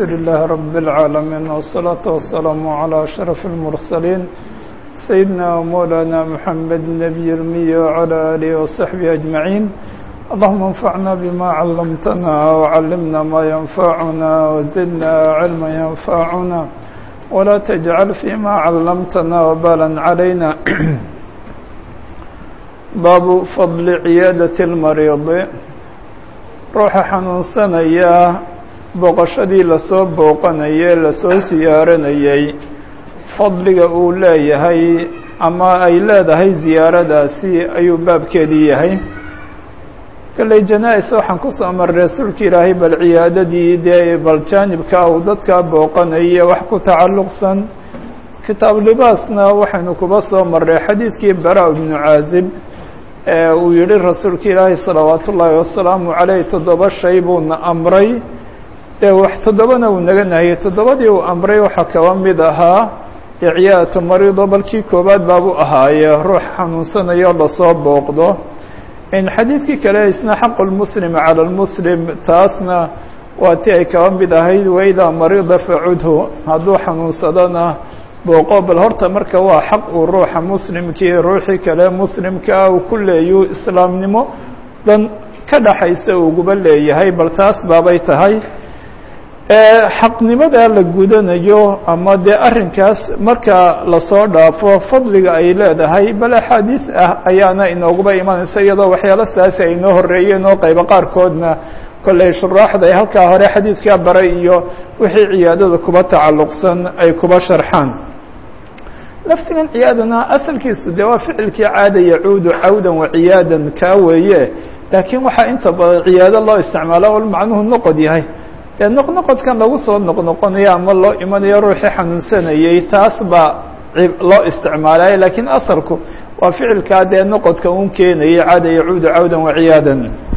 الحمد لله رب العالمين والصلاة والسلام على أشرف المرسلين سيدنا ومولانا محمد النبي المي وعلى آله وصحبه أجمعين اللهم انفعنا بما علمتنا وعلمنا ما ينفعنا وزدنا علما ينفعنا ولا تجعل فيما علمتنا وبالا علينا باب فضل عيادة المريض ruuxa xanuunsanaya booqashadii lasoo booqanayay lasoo siyaaranayay fadliga uu leeyahay ama ay leedahay ziyaaradaasi ayuu baabkeedii yahay kalley janaa-is waxaan kusoo maray rasuulka ilaahay bal ciyaadadii dee bal jaanibka uu dadka booqanaya wax ku tacalluqsan kitaab libaasna waxaynu kuba soo maray xadiidkii bara ibnu caazib uu yihi rasuulka ilaahay salawaat ullaahi wasalaamu caleyh toddoba shay buuna amray ee wax toddobana uu naga nahiyey toddobadii uu amray waxaa kaba mid ahaa icyaatu marido balkii koowaad baabu ahaaye ruux xanuunsanayo lasoo booqdo in xadiidkii kale isna xaqu lmuslimi cala lmuslim taasna waa ti ay kaba mid ahayd waidaa marida facudhu hadduu xanuunsadona booqo bal horta marka waa xaq uu ruuxa muslimkii ruuxii kale muslimkaa uu ku leeyu islaamnimo dan ka dhaxaysa uguba leeyahay bal taas baabay tahay xaqnimadaa la gudanayo ama dee arrinkaas marka lasoo dhaafo fadliga ay leedahay bal axaadiis ah ayaana inooguba imanaysa iyadoo waxyaalo saasi ay inoo horeeyeen oo qaybo qaarkoodna kolley shuraaxda ay halkaa hore xadiidkaa baray iyo wixii ciyaadada kuba tacalluqsan ay kuba sharxaan laftigan ciyaadana asalkiisu dee waa ficilkii caada yacuudu cawdan waciyaadan kaa weeye laakiin waxaa inta badan ciyaado loo isticmaalo ol macnuhu noqod yahay dee noqnoqodkan lagu soo noqnoqonayo ama loo imanayo ruuxii xanuunsanayey taas baa loo isticmaalaya laakiin asalku waa ficilkaa dee noqodka un keenayay caada yacuudu cawdan waciyaadan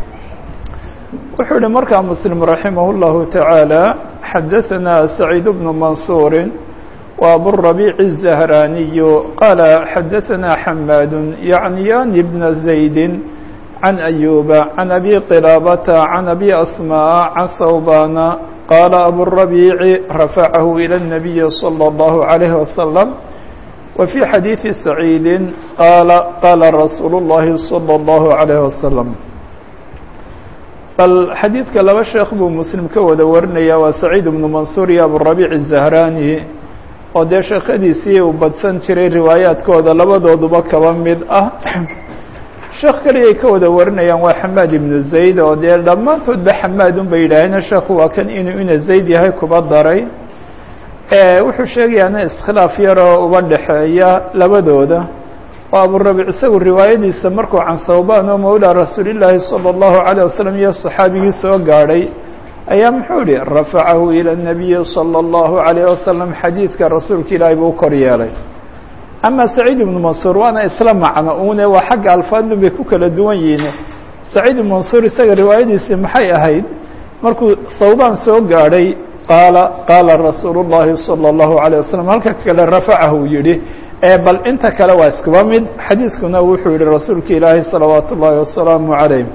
wuxuu yihi markaa muslim raximah اllahu taعaalى xadaثana saciid bnu mansuuri wa aburabiic الزahraniyu qaala xadaثana xamaad yacniyani bna زaydi can ayuba can abi qilaabata can abi asmaء can hawbana qaala aburabiici rafacahu ilى الnabiyi slى اllahu عalayh wasalam wa fي xadiiثi saciidi qaala qaala rasuulu اllahi slى اllahu عalayh wasalam bal xadiidka laba sheekh buu muslim ka wada warinaya waa saciid ibnu mansuur iyo aburabiic الzahrani oo dee sheekhadiisii uu badsan jiray riwaayaadkooda labadooduba kaba mid ah sheekh keligay ka wada warinayaan waa xamaad ibnu zayd oo dee dhammaantoodba xamaad un bay yidhaaheen sheekhu waa kan inuu ina zayd yahay kuba daray wuxuu sheegayaana iskhilaaf yaroo uba dhexeeya labadooda oo aburabic isagu riwaayadiisa markuu can hawban oo mawlaa rasuulillaahi salى اllahu عalيه wasalam iyo صaxaabigii soo gaadhay ayaa muxuu yihi rafacahu ilى الnabiyi salى اllahu عalayه wasalam xadiidka rasuulka ilaahi buu kor yeelay ama saciid ibnu mansuur waana isla macno une waa xagga alfaadun bay ku kala duwan yihiin saciid ibnu mansuur isaga riwaayadiisii maxay ahayd markuu hawbaan soo gaadhay qaala qaala rasuulu الlahi salى اllahu عalيه wasalam halka kale rafacahu yihi bal inta kale waa iskuba mid xadiidkuna wuxuu yihi rasuulka ilaahi salawaat ullaahi wasalaamu عalayh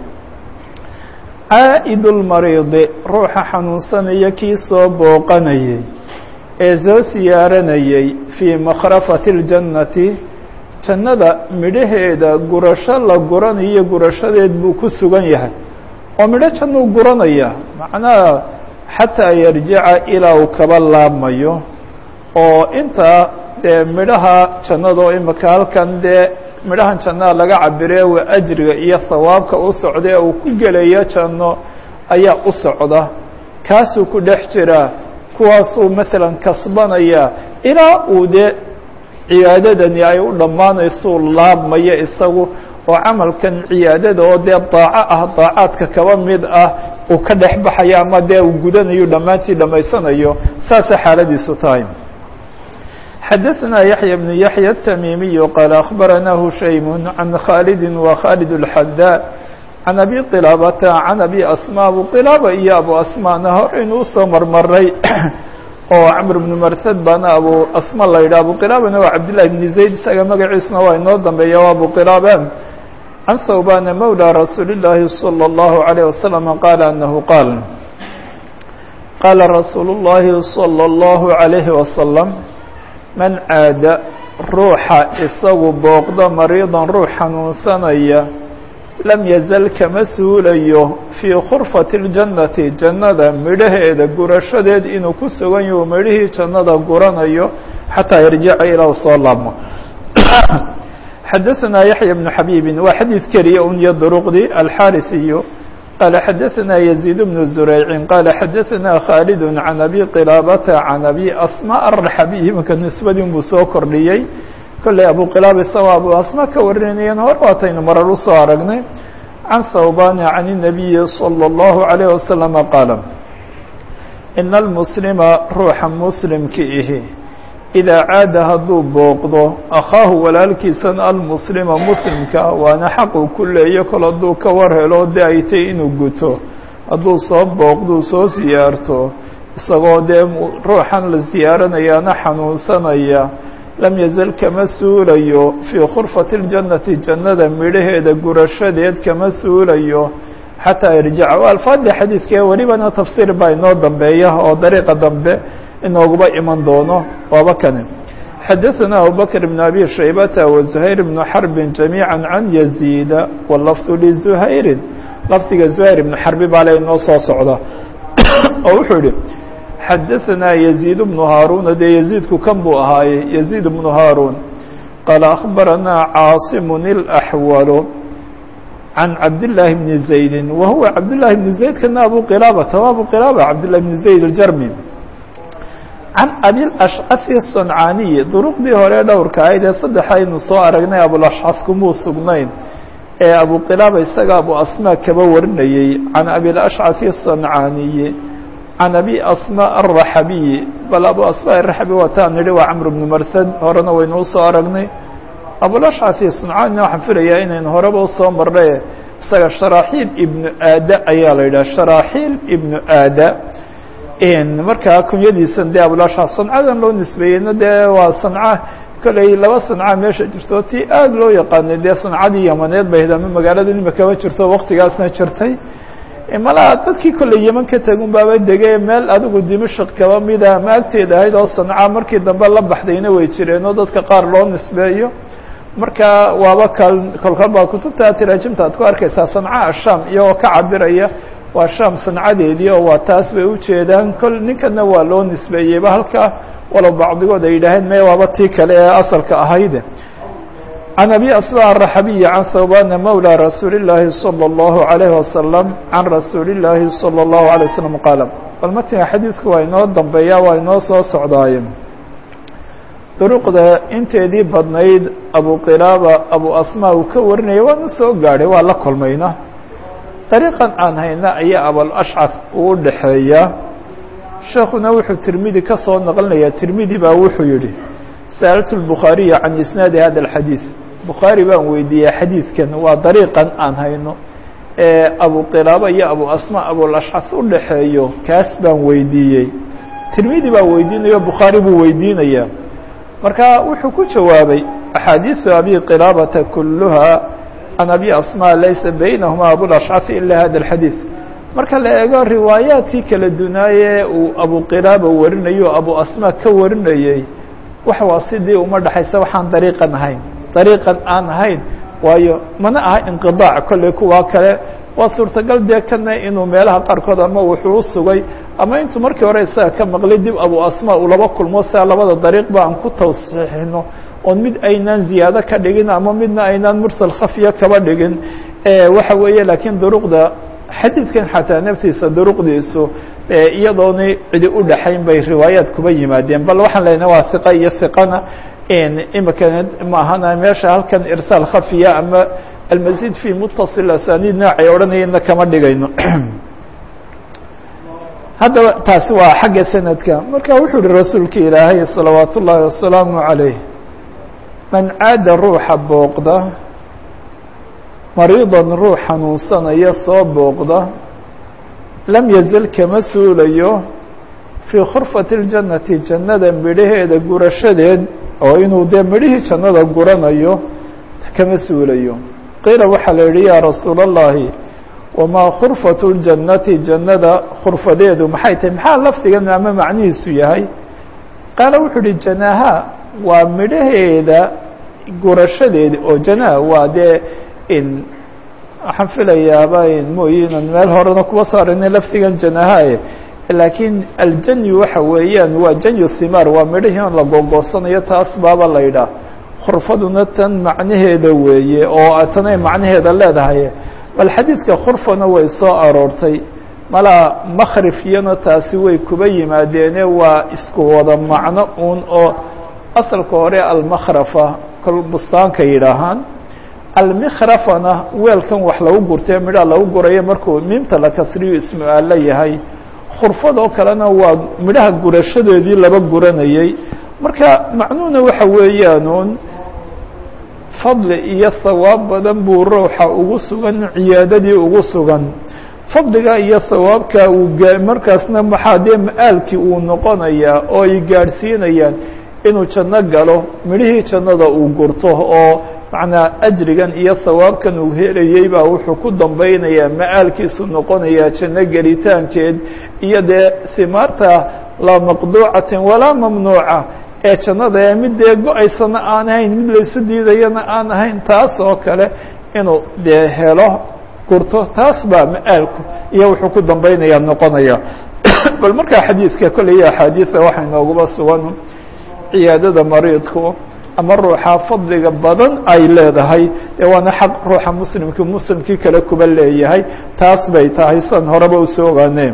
caa'id اlmariidi ruuxa xanuunsanaya kii soo booqanayay ee soo siyaaranayay fii makhrafati اljannati jannada midhaheeda gurasho la guranayo gurashadeed buu ku sugan yahay oo midho jannuu guranaya macnaha xataa yarjica ilaa uu kaba laabmayo oo intaa dee midhaha jannado imika halkan dee midhahan jannada laga cabire waa ajriga iyo hawaabka u socda ee uu ku gelayo janno ayaa u socda kaasuu ku dhex jiraa kuwaasuu maalan kasbanaya ilaa uu dee ciyaadadani ay u dhammaanaysuu laabmayo isagu oo camalkan ciyaadada oo dee daaco ah daacaadka kaba mid ah uu ka dhex baxayo ama dee uu gudanayo dhammaantii dhammaysanayo saasay xaaladiisu tahay xadaثna yaحyى بن yaحyى التmimiي qال أخbarana hushaym عan khاldi وkhاlد الxadا عan abi qilاabata عan abi asmا abu qilaaba iyo abu asmana horeynu usoo marmaray oo cmr بن mrhd baana abu asma la yidhah abu qilaabana waa cabdاللahi بن زayd isaga magaciisuna waa inoo dambeeya waa abu qilaaba عan thawbana mawlى rasuuli الlahi صلى الlaه عليه وsلم qال أنه qاal qaala rasuulu الlahi salى الlahu عalayhi wasalam man caada ruuxa isagu booqda mariidan ruux xanuunsanaya lam yazal kama suulayo fii khurfati اljannati jannada midhaheeda gurashadeed inuu ku sugan yahu midhihii jannada guranayo xataa yarjica ilaa soo laabmo xadaثna yaحya بن xabiibi waa xadiid keliya un iyo duruqdii alxarisiyu qaala xadaثna يزيid بن زurayci qaala xadaثna khaalid can abi qilaabata can abi asmا الraxabiy imanka nisbadii buu soo kordhiyey kolley abu qilaaba isagoo abu asma ka warinayeen hor waataynu marar usoo aragnay can thawbani can الnabiyi slى الlahu عalيه wasalam qaala ina اlmuslima ruuxa muslimka ihi idaa caada hadduu booqdo akhaahu walaalkiisan almuslima muslimka waana xaquu ku leeyo kol hadduu ka war helo de ay tay inuu guto hadduu soo booqduu soo siyaarto isagoo dee ruuxan la siyaaranayaana xanuunsanaya lam yazal kama suulayo fii khurfati اljannati jannada midhaheeda gurashadeed kama suulayo xataa yarjica waa alfaadda xadiidkee welibana tafsiir baa inoo dambeeya oo dariiqa dambe inooguba iman doono waaba kane xadaثna abubakr بn abi shaybata وزuhayr بn xarbi جamيعا can yaزيida wlafظ lزuhayri lafdiga زuhayr ibn xarbi baa le inoo soo socda oo wuxuu yihi xadaثna يزيid بن haaruuna dee يزيidku kan buu ahaaye يزيid بن haaruun qaala أخbarana caaصim الأxwal can cabdاللahi بn زaydi wa huwa cabdالlahi بn زayd kana abu qilaabata wa abu qilaaba cabdالlahi بn زayd الjarmi can abilashcafi sancaaniyi duruqdii hore dhowrka ahayd ee saddex aynu soo aragnay abulashcaf kumuu sugnayn ee abu qilaaba isaga abu asmaa kaba warinayey can abilashcafi sancaaniyi can abi asmaa araxabiyi bal abu asmaa araxabi wataan nidhi waa camr bnu marsad horena waynu usoo aragnay abulashcafi sancaanina waxaan filayaa inaynu horeba usoo marnay isaga sharaaxiil ibnu aada ayaa la yidhaha sharaaxiil ibnu aada markaa kunyadiisan dee abulashca sancadan loo nisbeeyeyna dee waa sanca kolley laba sanca meesha jirto tii aada loo yaqaanay dee sancadii yamaneed bay hayd ama magaalada nimakaba jirto waktigaasna jirtay malaa dadkii kolley yeman ka tegun baaba degay meel adigu dimashik kaba mida ama agteeda ahayd oo sanca markii dambe la baxdayna way jireen oo dadka qaar loo nisbeeyo marka waaba kal kolkalba kutubta tiraajimta ad ku arkaysaa sanca asham iyagoo ka cabiraya waa sham sancadeedii oo waa taas bay ujeedaan kol ninkana waa loo nisbeeyeyba halkaa walow bacdigood ay yidhaaheen me waaba tii kale ee asalka ahayde can abi asma araxabiyi can thawbana mawlى rasuuli الlaahi salى الlahu عalayه wasalam can rasuuli الlaahi salى الlahu عalيه wasalam qaala bal matinga xadiidku waa inoo dambeeya waa inoo soo socdaaye duruqda inteedii badnayd abu qilaaba abu asma uu ka warinaya waanu soo gaadhay waa la kulmayna dariiqan aan hayna ayaa abalashcaf uu dhexeeya sheekuna wuxuu tirmidi ka soo naqlinayaa tirmidi baa wuxuu yihi sa'altu lbukhaariya can isnaadi hada alxadiid bukhaari baan weydiiyey xadiidkan waa dariiqan aan hayno ee abu qilaaba iyo abu asma abulashcaf u dhexeeyo kaas baan weydiiyey tirmidi baa weydiinayo bukhaari buu weydiinayaa marka wuxuu ku jawaabay axaadiisu abi qilaabata kuluha can abi asma laysa baynahuma abulashcafi ila hada alxadiid marka la eego riwaayaadkii kala dunaaye uu abu qilaaba warinayo abu asma ka warinayey wax waa sidii uma dhexaysa waxaan dariiqan ahayn dariiqan aan ahayn waayo mana aha inqidaac kolley kuwaa kale waa suurtagal dee kana inuu meelaha qaarkood ama wuxuu u sugay ama intuu markii hore isaga ka maqlay dib abu asma uu laba kulmo sia labada dariiqba aan ku tawsiixino oon mid aynaan ziyaado ka dhigin ama midna aynaan mursal khafiya kaba dhigin waxa weeye laakiin duruqda xadiidkan xataa naftiisa duruqdiisu iyadoona cidi u dhexayn bay riwaayaad kuba yimaadeen bal waxaan leenahay waa hiqa iyo hiqana imika maahana meesha halkan irsaal khafiya ama almasiid fi mutasil asaniid noocay odhanayeenna kama dhigayno haddaba taasi waa xagga sanadka marka wuxuu uhi rasuulka ilaahay salawaat ullaahi wasalaamu عalayh man caada ruuxa booqda mariidan ruux xanuunsanaya soo booqda lam yazal kama suulayo fii khurfati اljannati jannada midhaheeda gurashadeed oo inuu dee midhihii jannada guranayo kama suulayo qiila waxaa la yihi yaa rasuula اllahi wamaa khurfat ljannati jannada khurfadeedu maxay tahay maxaa lafdigan ama macnihiisu yahay qaala wuxuu uhi janaha waa midhaheeda gurashadeedi oo janaha waa dee in waxaan filayaaba mooye inan meel horena kuba soo aragnay lafdigan janahae laakiin aljanyu waxa weeyaan waa janyu thimaar waa midhahii on la gogoosanayo taas baaba la yidhaah khurfaduna tan macnaheeda weeye oo tanay macnaheeda leedahay bal xadiidka khurfana way soo aroortay malaa makhrifyana taasi way kuba yimaadeene waa isku wada macno uun oo asalka hore almakhrafa kol bustaanka yidhaahaan almikhrafana weelkan wax lagu gurtee midhaa lagu gurayo markuu miimta la kasriyo ismu aalla yahay khurfadoo kalena waa midhaha gurashadeedii laba guranayey marka macnuhuna waxa weeyaanuun fadli iyo hawaab badan buu ruuxa ugu sugan ciyaadadii ugu sugan fadliga iyo hawaabka uu markaasna maxaa dee ma-aalkii uu noqonayaa oo ay gaadhsiinayaan inuu janno galo midhihii jannada uu gurto oo macnaa ajrigan iyo hawaabkan uu helayey baa wuxuu ku dambaynayaa ma-aalkiisu noqonayaa janno gelitaankeed iyo dee himaarta laa maqduucatin walaa mamnuuca ee jannada ee mid dee go-aysana aan ahayn mid laysu diidayana aan ahayn taas oo kale inuu dee helo gurto taas baa ma-aalku iyo wuxuu ku dambaynayaa noqonaya bal markaa xadiidka kolley axaadiisa waxay nooguba sugan ciyaadada mariidku ama ruuxa fadliga badan ay leedahay dee waana xaq ruuxa muslimki muslimkii kale kuba leeyahay taas bay tahay san horeba usoo ogaane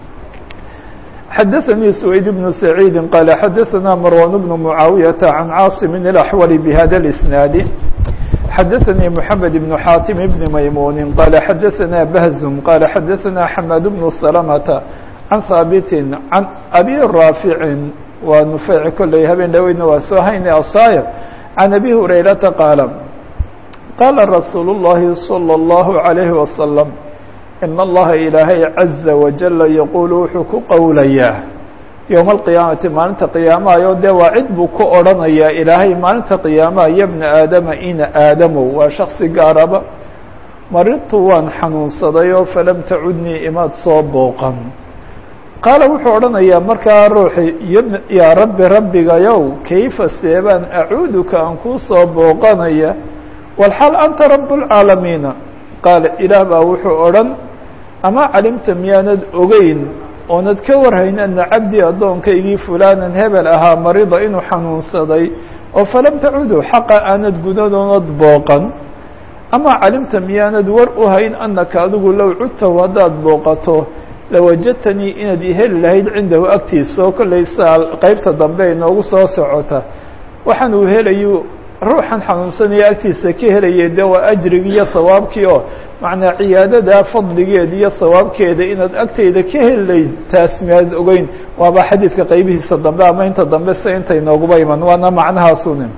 xadaثnي سويد بن سعيid qال xadaثna مروان بن معاaوية عن cاaصم الأحول بhda الإسناaد xadaثnي محمد بن xاaتم بن مyمون qال xadaثna بهز qال xadaثna حماد بن سلمة عن hاaبت عن أbي رافع waa نufeyc kolley habeen dhaweydna waa soo hayna asaayr can abi hurayrata qaala qaala rasuulu اllahi salى اllahu عalayhi wasalam in allaha ilaahay caza wajala yaquulu wuxuu ku qowlayaa yowma alqiyaamati maalinta qiyaamahayo dee waa cid buu ku odhanayaa ilaahay maalinta qiyaamaha ya bna aadama ina aadamow waa shaksi gaaraba maridtu waan xanuunsaday oo falam tacudnii imaad soo booqan qaala wuxuu odhanayaa markaa ruuxi yaa rabbi rabbigayow kayfa seebaan acuuduka aan kuu soo booqanaya walxal anta rabu اlcaalamiina qaala ilaah baa wuxuu odhan ama calimta miyaanad ogeyn oonad ka warhayn ana cabdii addoonkaygii fulaanan hebel ahaa marida inuu xanuunsaday oo falam tacudu xaqa aanad gudadoonad booqan ama calimta miyaanad war u hayn anaka adigu low cudtahu haddaad booqato lawajadtanii inaad iheli lahayd cindahu agtiisa oo kollay saa qeybta dambe inoogu soo socota waxaan uu helayu ruuxan xanuunsanaya agtiisa ka helayay dee waa ajrigii iyo hawaabkii oo macnaa ciyaadadaa fadligeeda iyo hawaabkeeda inaad agteyda ka helayd taas miyaad ogeyn waaba xadiidka qeybihiisa dambe ama inta dambe se inta inooguba iman waana macnahaasuni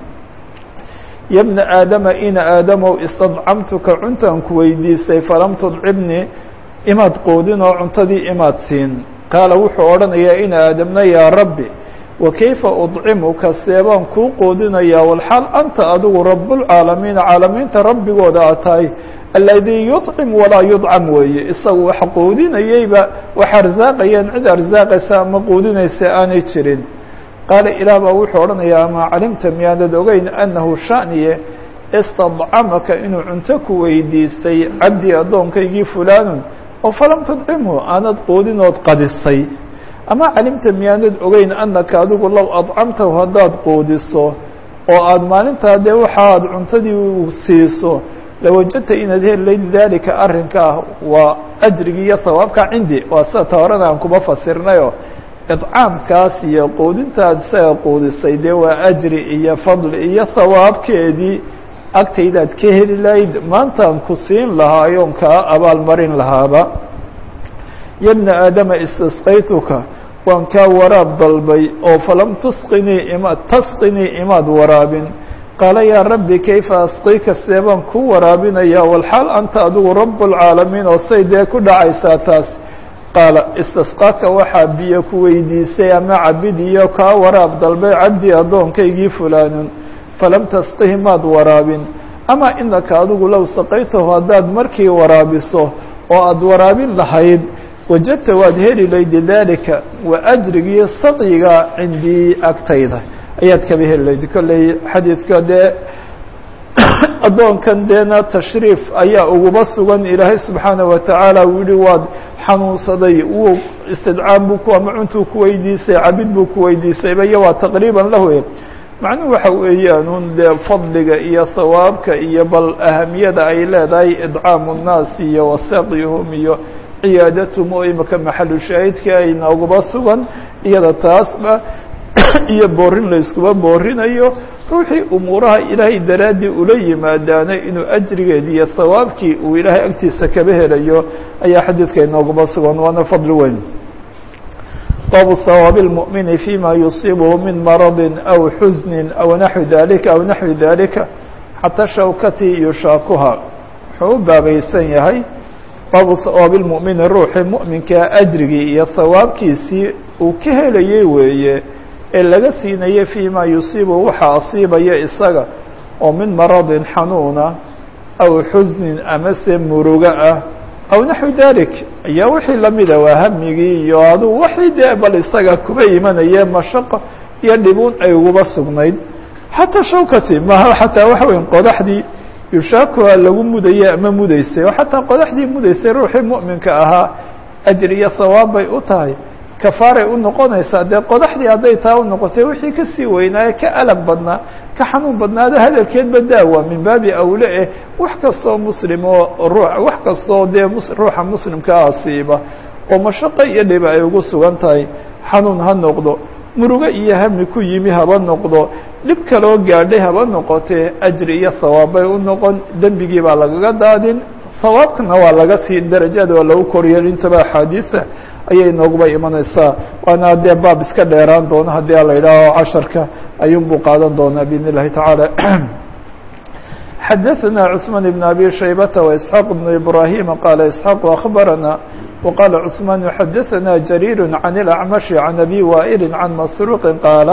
ya bna aadama ina aadamow istadcamtuka cuntaan ku weydiisay falam tudcibnii imaad qoodin oo cuntadii imaad siin qaala wuxuu odhanayaa in aadamna yaa rabbi wa kayfa udcimuka seebaan kuu qoodinayaa walxaal anta adigu rabbulcaalamiina caalamiinta rabbigooda aad tahay aladii yuطcim walaa yudcam weeye isagu wax qoodinayeyba wax arsaaqayaan cid arsaaqaysa ama qoodinaysa aanay jirin qaala ilaah baa wuxuu odhanayaa amaa calimta miyaanad ogeyn annahu shaniye istadcamaka inuu cunto ku weydiistay cabdii addoonkaygii fulaanun oo falam tudcimhu aanad qoodinood qadisay ama calimta miyaanad ogeyn annaka adigu low adcamtahu haddaad qoodiso oo aada maalintaa dee waxaad cuntadii siiso lawajadta inaad heli layd daalika arrinka ah waa ajrigii iyo hawaabka cindi waa sida ta horena aan kuba fasirnayo idcaamkaas iyo qoodintaad isaga qoodisay dee waa ajri iyo fadli iyo hawaabkeedii agtaydaad ka heli lahayd maantaan ku siin lahaayoon kaa abaalmarin lahaaba ya bna aadama istasqaytuka waan kaa waraab dalbay oo falam tusqinii ima tasqinii imaad waraabin qaala yaa rabbi kayfa asqika seebaan ku waraabinaya walxaal anta adigu rabu lcaalamiin oo say dee ku dhacaysaa taas qaala istasqaaka waxaa biyo ku weydiisay ama cabidiyo kaa waraab dalbay cabdii addoonkaygii fulaanun falam tasqihi maad waraabin ama inaka adigu low saqaytahu haddaad markii waraabiso oo aada waraabin lahayd wajadta waad heli laydi dalika wa ajrigii sadyiga cindii agtayda ayaad kaba heli layd kolley xadiidka dee addoonkan deena tashriif ayaa uguba sugan ilaahay subxaana wa tacaala uu yihi waad xanuunsaday wuu istidcaam buu ku ama cuntuu ku weydiisay cabid buu ku weydiisayba iyo waa taqriiban lahu macnuhu waxa weeyaan un dee fadliga iyo hawaabka iyo bal ahamiyada ay leedahay idcaamu nnaas iyo wasaaqyuhum iyo ciyaadatum oo imika maxalu shaahidka ay nooguba sugan iyada taasba iyo boorin la iskuba boorinayo ruuxii umuuraha ilaahay daraaddii ula yimaadaana inuu ajrigeedi iyo hawaabkii uu ilaahay agtiisa kaba helayo ayaa xadiidka inooguba sugan waana fadli weyn baabu hawaabi اlmuؤmini fima yusiibhu min maradi aw xusni aw naxwi dalika aw naxwi dalika xataa shawkati yushaakuha wuxuu u baabaysan yahay baabu hawaabi اlmuؤmini ruuxii muؤminkaa ajrigii iyo hawaabkiisii uu ka helayey weeye ee laga siinayay fima yusiibu waxa asiibaya isaga oo min maradin xanuuna aw xusnin amase murugo ah aw naxwi dalik ayaa wixii lamida waa hamigii iyo aduu waxii dee bal isaga kuba imanaya mashaqo iyo dhibuun ay uguba sugnayd xataa shawkati maha xataa waxa weya qodaxdii yushaakuha lagu mudayey ama mudaysay oo xataa qodaxdii mudaysay ruuxii mu'minka ahaa ajr iyo hawaab bay u tahay kafaaray u noqonaysaa dee qodaxdii hadday taa u noqotay wixii kasii weynaaye ka alag badnaa ka xanuun badnaado hadalkeedba daawa min baabi awle eh wax kastoo muslim oo ruu wax kastoo dee ruuxa muslimkaa asiiba oo mashaqo iyo dhiba ay ugu sugan tahay xanuun ha noqdo murugo iyo hami ku yimi haba noqdo dhib kaloo gaadhay haba noqotee ajri iyo hawaabbay u noqon dembigii baa lagaga daadin hawaabkana waa laga sii darajada waa lagu koriyel intaba axaadiisa ayay nooguba imanaysaa waana dee baab iska dheeraan doono haddii a la yidhaaho casharka ayuun buu qaadan doonaa biidn illahi tacaala xadaثna cثmaan بn abi shaybata وإسxaaq بn ibrahima qaala isxaaq akhbarana waqaala cثmaan xadaثna jariir can اlأcmashi can abi waa'ili can masruuqi qaala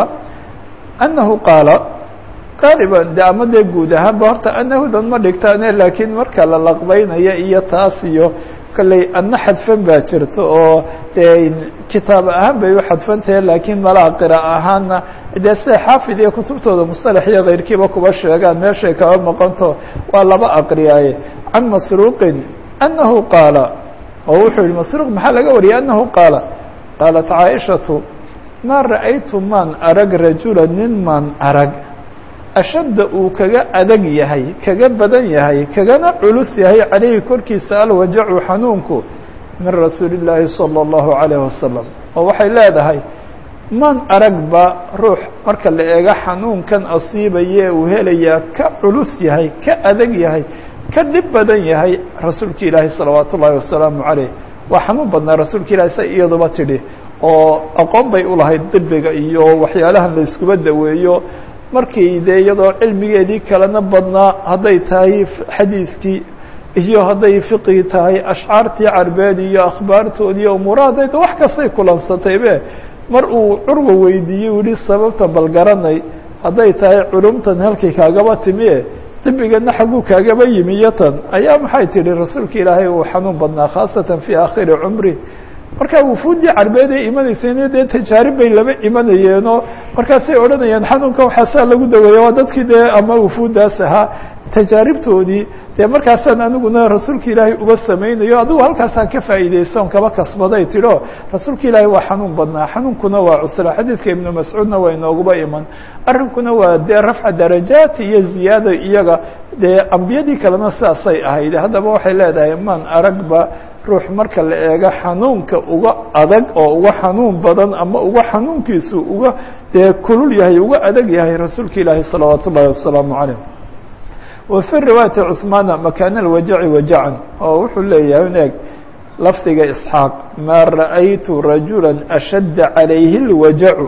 anahu qaala qaaliban de ama dee guud ahaanba horta anahudan ma dhigtaane laakiin marka la laqbeynaya iyo taas iyo kolley adna xadfan baa jirta oo dee kitaab ahaan bay u xadfantahe laakiin malaha qira ahaanna dee sida xaafid iyo kutubtooda musalax iyo keyrkiiba kuba sheegaan meeshay kaba maqanto waa laba aqriyaaye can masruuqin anahu qaala oo wuxuu yihi masruuq maxaa laga wariyay anahu qaala qaalat caaishatu maa ra'aytu maan arag rajula nin maan arag ashadda uu kaga adag yahay kaga badan yahay kagana culus yahay calayhi korkiisa alwajacu xanuunku min rasuuli illaahi salى اllahu عalayh wasalam oo waxay leedahay man aragba ruux marka la eego xanuunkan asiibaye uu helayaa ka culus yahay ka adag yahay ka dhib badan yahay rasuulka ilaahi salawaat ullaahi wasalaamu calayh waa xanuun badnaa rasuulka ilahi sa iyaduba tidhi oo aqoon bay ulahayd dibiga iyo waxyaalahan la iskuba daweeyo markii dee iyadoo cilmigeedii kalena badnaa hadday tahay xadiidkii iyo hadday fiqigi tahay ashcaartii carbeed iyo akhbaartoodii iyo umuuraha hadday ta wax kastay kulansataybe mar uu curwa weydiiyey u yihi sababta balgaranay hadday tahay culumtan halkay kaagaba timie dibigana xagguu kaagaba yimi iyo tan ayaa maxay tidhi rasuulka ilaahay uu xanuun badnaa khaasatan fii aakhiri cumri marka wufuuddii carbeed ay imanayseen dee tajaarib bay laba imanayeenoo markaasay odhanayaan xanuunka waxaasaa lagu daweeya waa dadkii dee ama wufuuddaas ahaa tajaaribtoodii dee markaasaan aniguna rasuulka ilaahay uba samaynayo adigu halkaasaan ka faa'iidaysan kaba kasbaday tidho rasuulka ilaahay waa xanuun badnaa xanuunkuna waa cusra xadiidka ibnu mascuudna waa inooguba iman arrinkuna waa dee rafca darajaat iyo ziyaada iyaga dee ambiyadii kalena sidaasay ahayd haddaba waxay leedahay maan aragba ruux marka la eego xanuunka uga adag oo uga xanuun badan ama uga xanuunkiisu uga dee kulul yahay uga adag yahay rasuulka ilaahi salawaat ullahi wasalaamu calayh wa fi riwaayati cuثmaana makaana alwajaci wajacan oo wuxuu leeyahay eeg lafdiga isxaaq maa ra'aytu rajula ashadda calayhi اlwajacu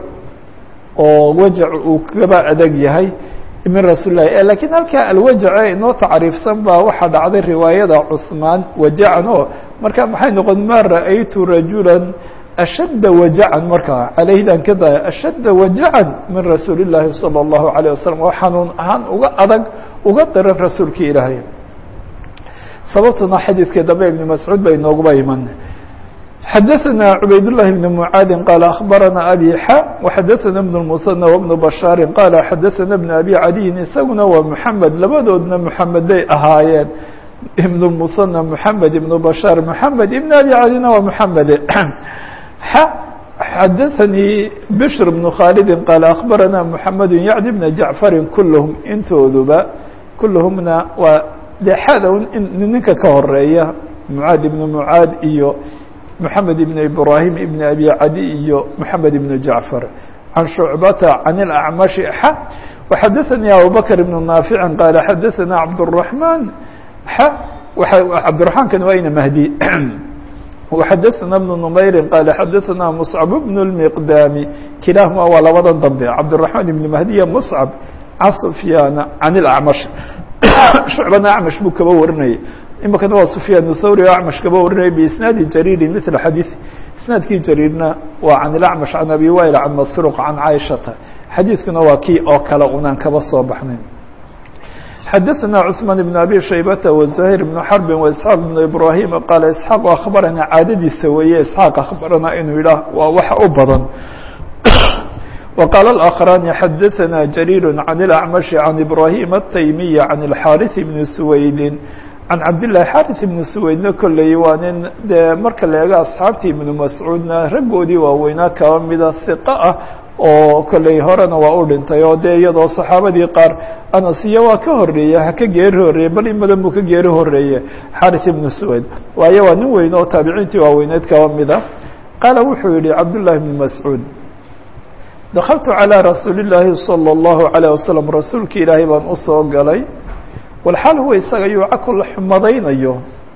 oo wajac uu kaba adag yahay min rasuul lahi lakiin halkaa alwajace inoo tacriifsan baa waxaa dhacday riwaayada cuثmaan wajacan oo marka maxay noqon ma ra'aytu rajula ashadda wajacan markaa calayhdan ka daya ashadda wajacan min rasuuli اllaahi salى اllahu عalيه wasalam oo xanuun ahaan uga adag uga daran rasuulka ilaahay sababtuna xadiidkii dambe ibn mascuud bay nooguba iman xadaثna cubayd الlahi بn mعaadi qال aخbarana abi xa وxadaثna بن المثنى وبن bashاari qال xadaثna بن abi cadiyin isaguna waa mحamed labadoodna mحameday ahaayeen ibn المثنى mحamed ibn bashاar mحamed ibn abi cadina waa mحamede xadaثnii bشhr بن khاaldi qال aخbarana mحamed yعni بn jaعفari kulhm intooduba kulhmna waa de xada ninka ka horeeya mعaad ibn mعaad iyo محamed ibn ibrahim ibn abi cadi iyo mحamed ibn jaعfar can shucbata can اlأcmaشhi x وxadaثnii abubakr ibn naafici qaal xadaثna cabdالرaحman x cabdiرaحmankani waa ina mahdi وxadaثna بن نmayri qaal xadaثna mصcab bn الmiqdami kilaahuma waa labada dambe cabdiلرaحman ibn mahdiya mصcab can sufyaana can اlأcmaشh shucbana acmash buu kaba warinayay imikana waa sufyaan thawri o acmash kaba warinaya biisnaadi jariiri mila xadiiث isnaadkii jariirna waa can ilacmash can abi wail can masruq can caaishata xadiidkuna waa kii oo kale unaan kaba soo baxnayn xadaثna cثmaan بn abi shaybata وزuhayr بn xarbi وإسxaaq بn ibrahim qaala isxaaq akhbarana caadadiisa weeye isxaaq akhbarana inuu yidhaah waa waxa u badan وqال الآkخران xadaثna جرير عن الأعمش عن إبراهيم التيمي عن الحاrث بن سويد can cabdالlahi xariث ibnu suweydna kolley waa nin dee marka la eego asxaabtii ibnu mascuudna raggoodii waaweynaa kaba mida hiqo ah oo kolley horena waa u dhintay oo dee iyadoo saxaabadii qaar anas iyo waa ka horeeye ha ka geeri horeeye bal in badan buu ka geeri horeeye xariث ibnu suweyd waayo waa nin weyn oo taabiciintii waaweyneed kaba mida qaala wuxuu yihi cabdالlahi ibnu mascuud dakaltu calى rasuuli الlaahi salى الlahu عalيه wasalam rasuulki ilaahay baan usoo galay walxaal huwa isaga yuucaku la xumadaynayo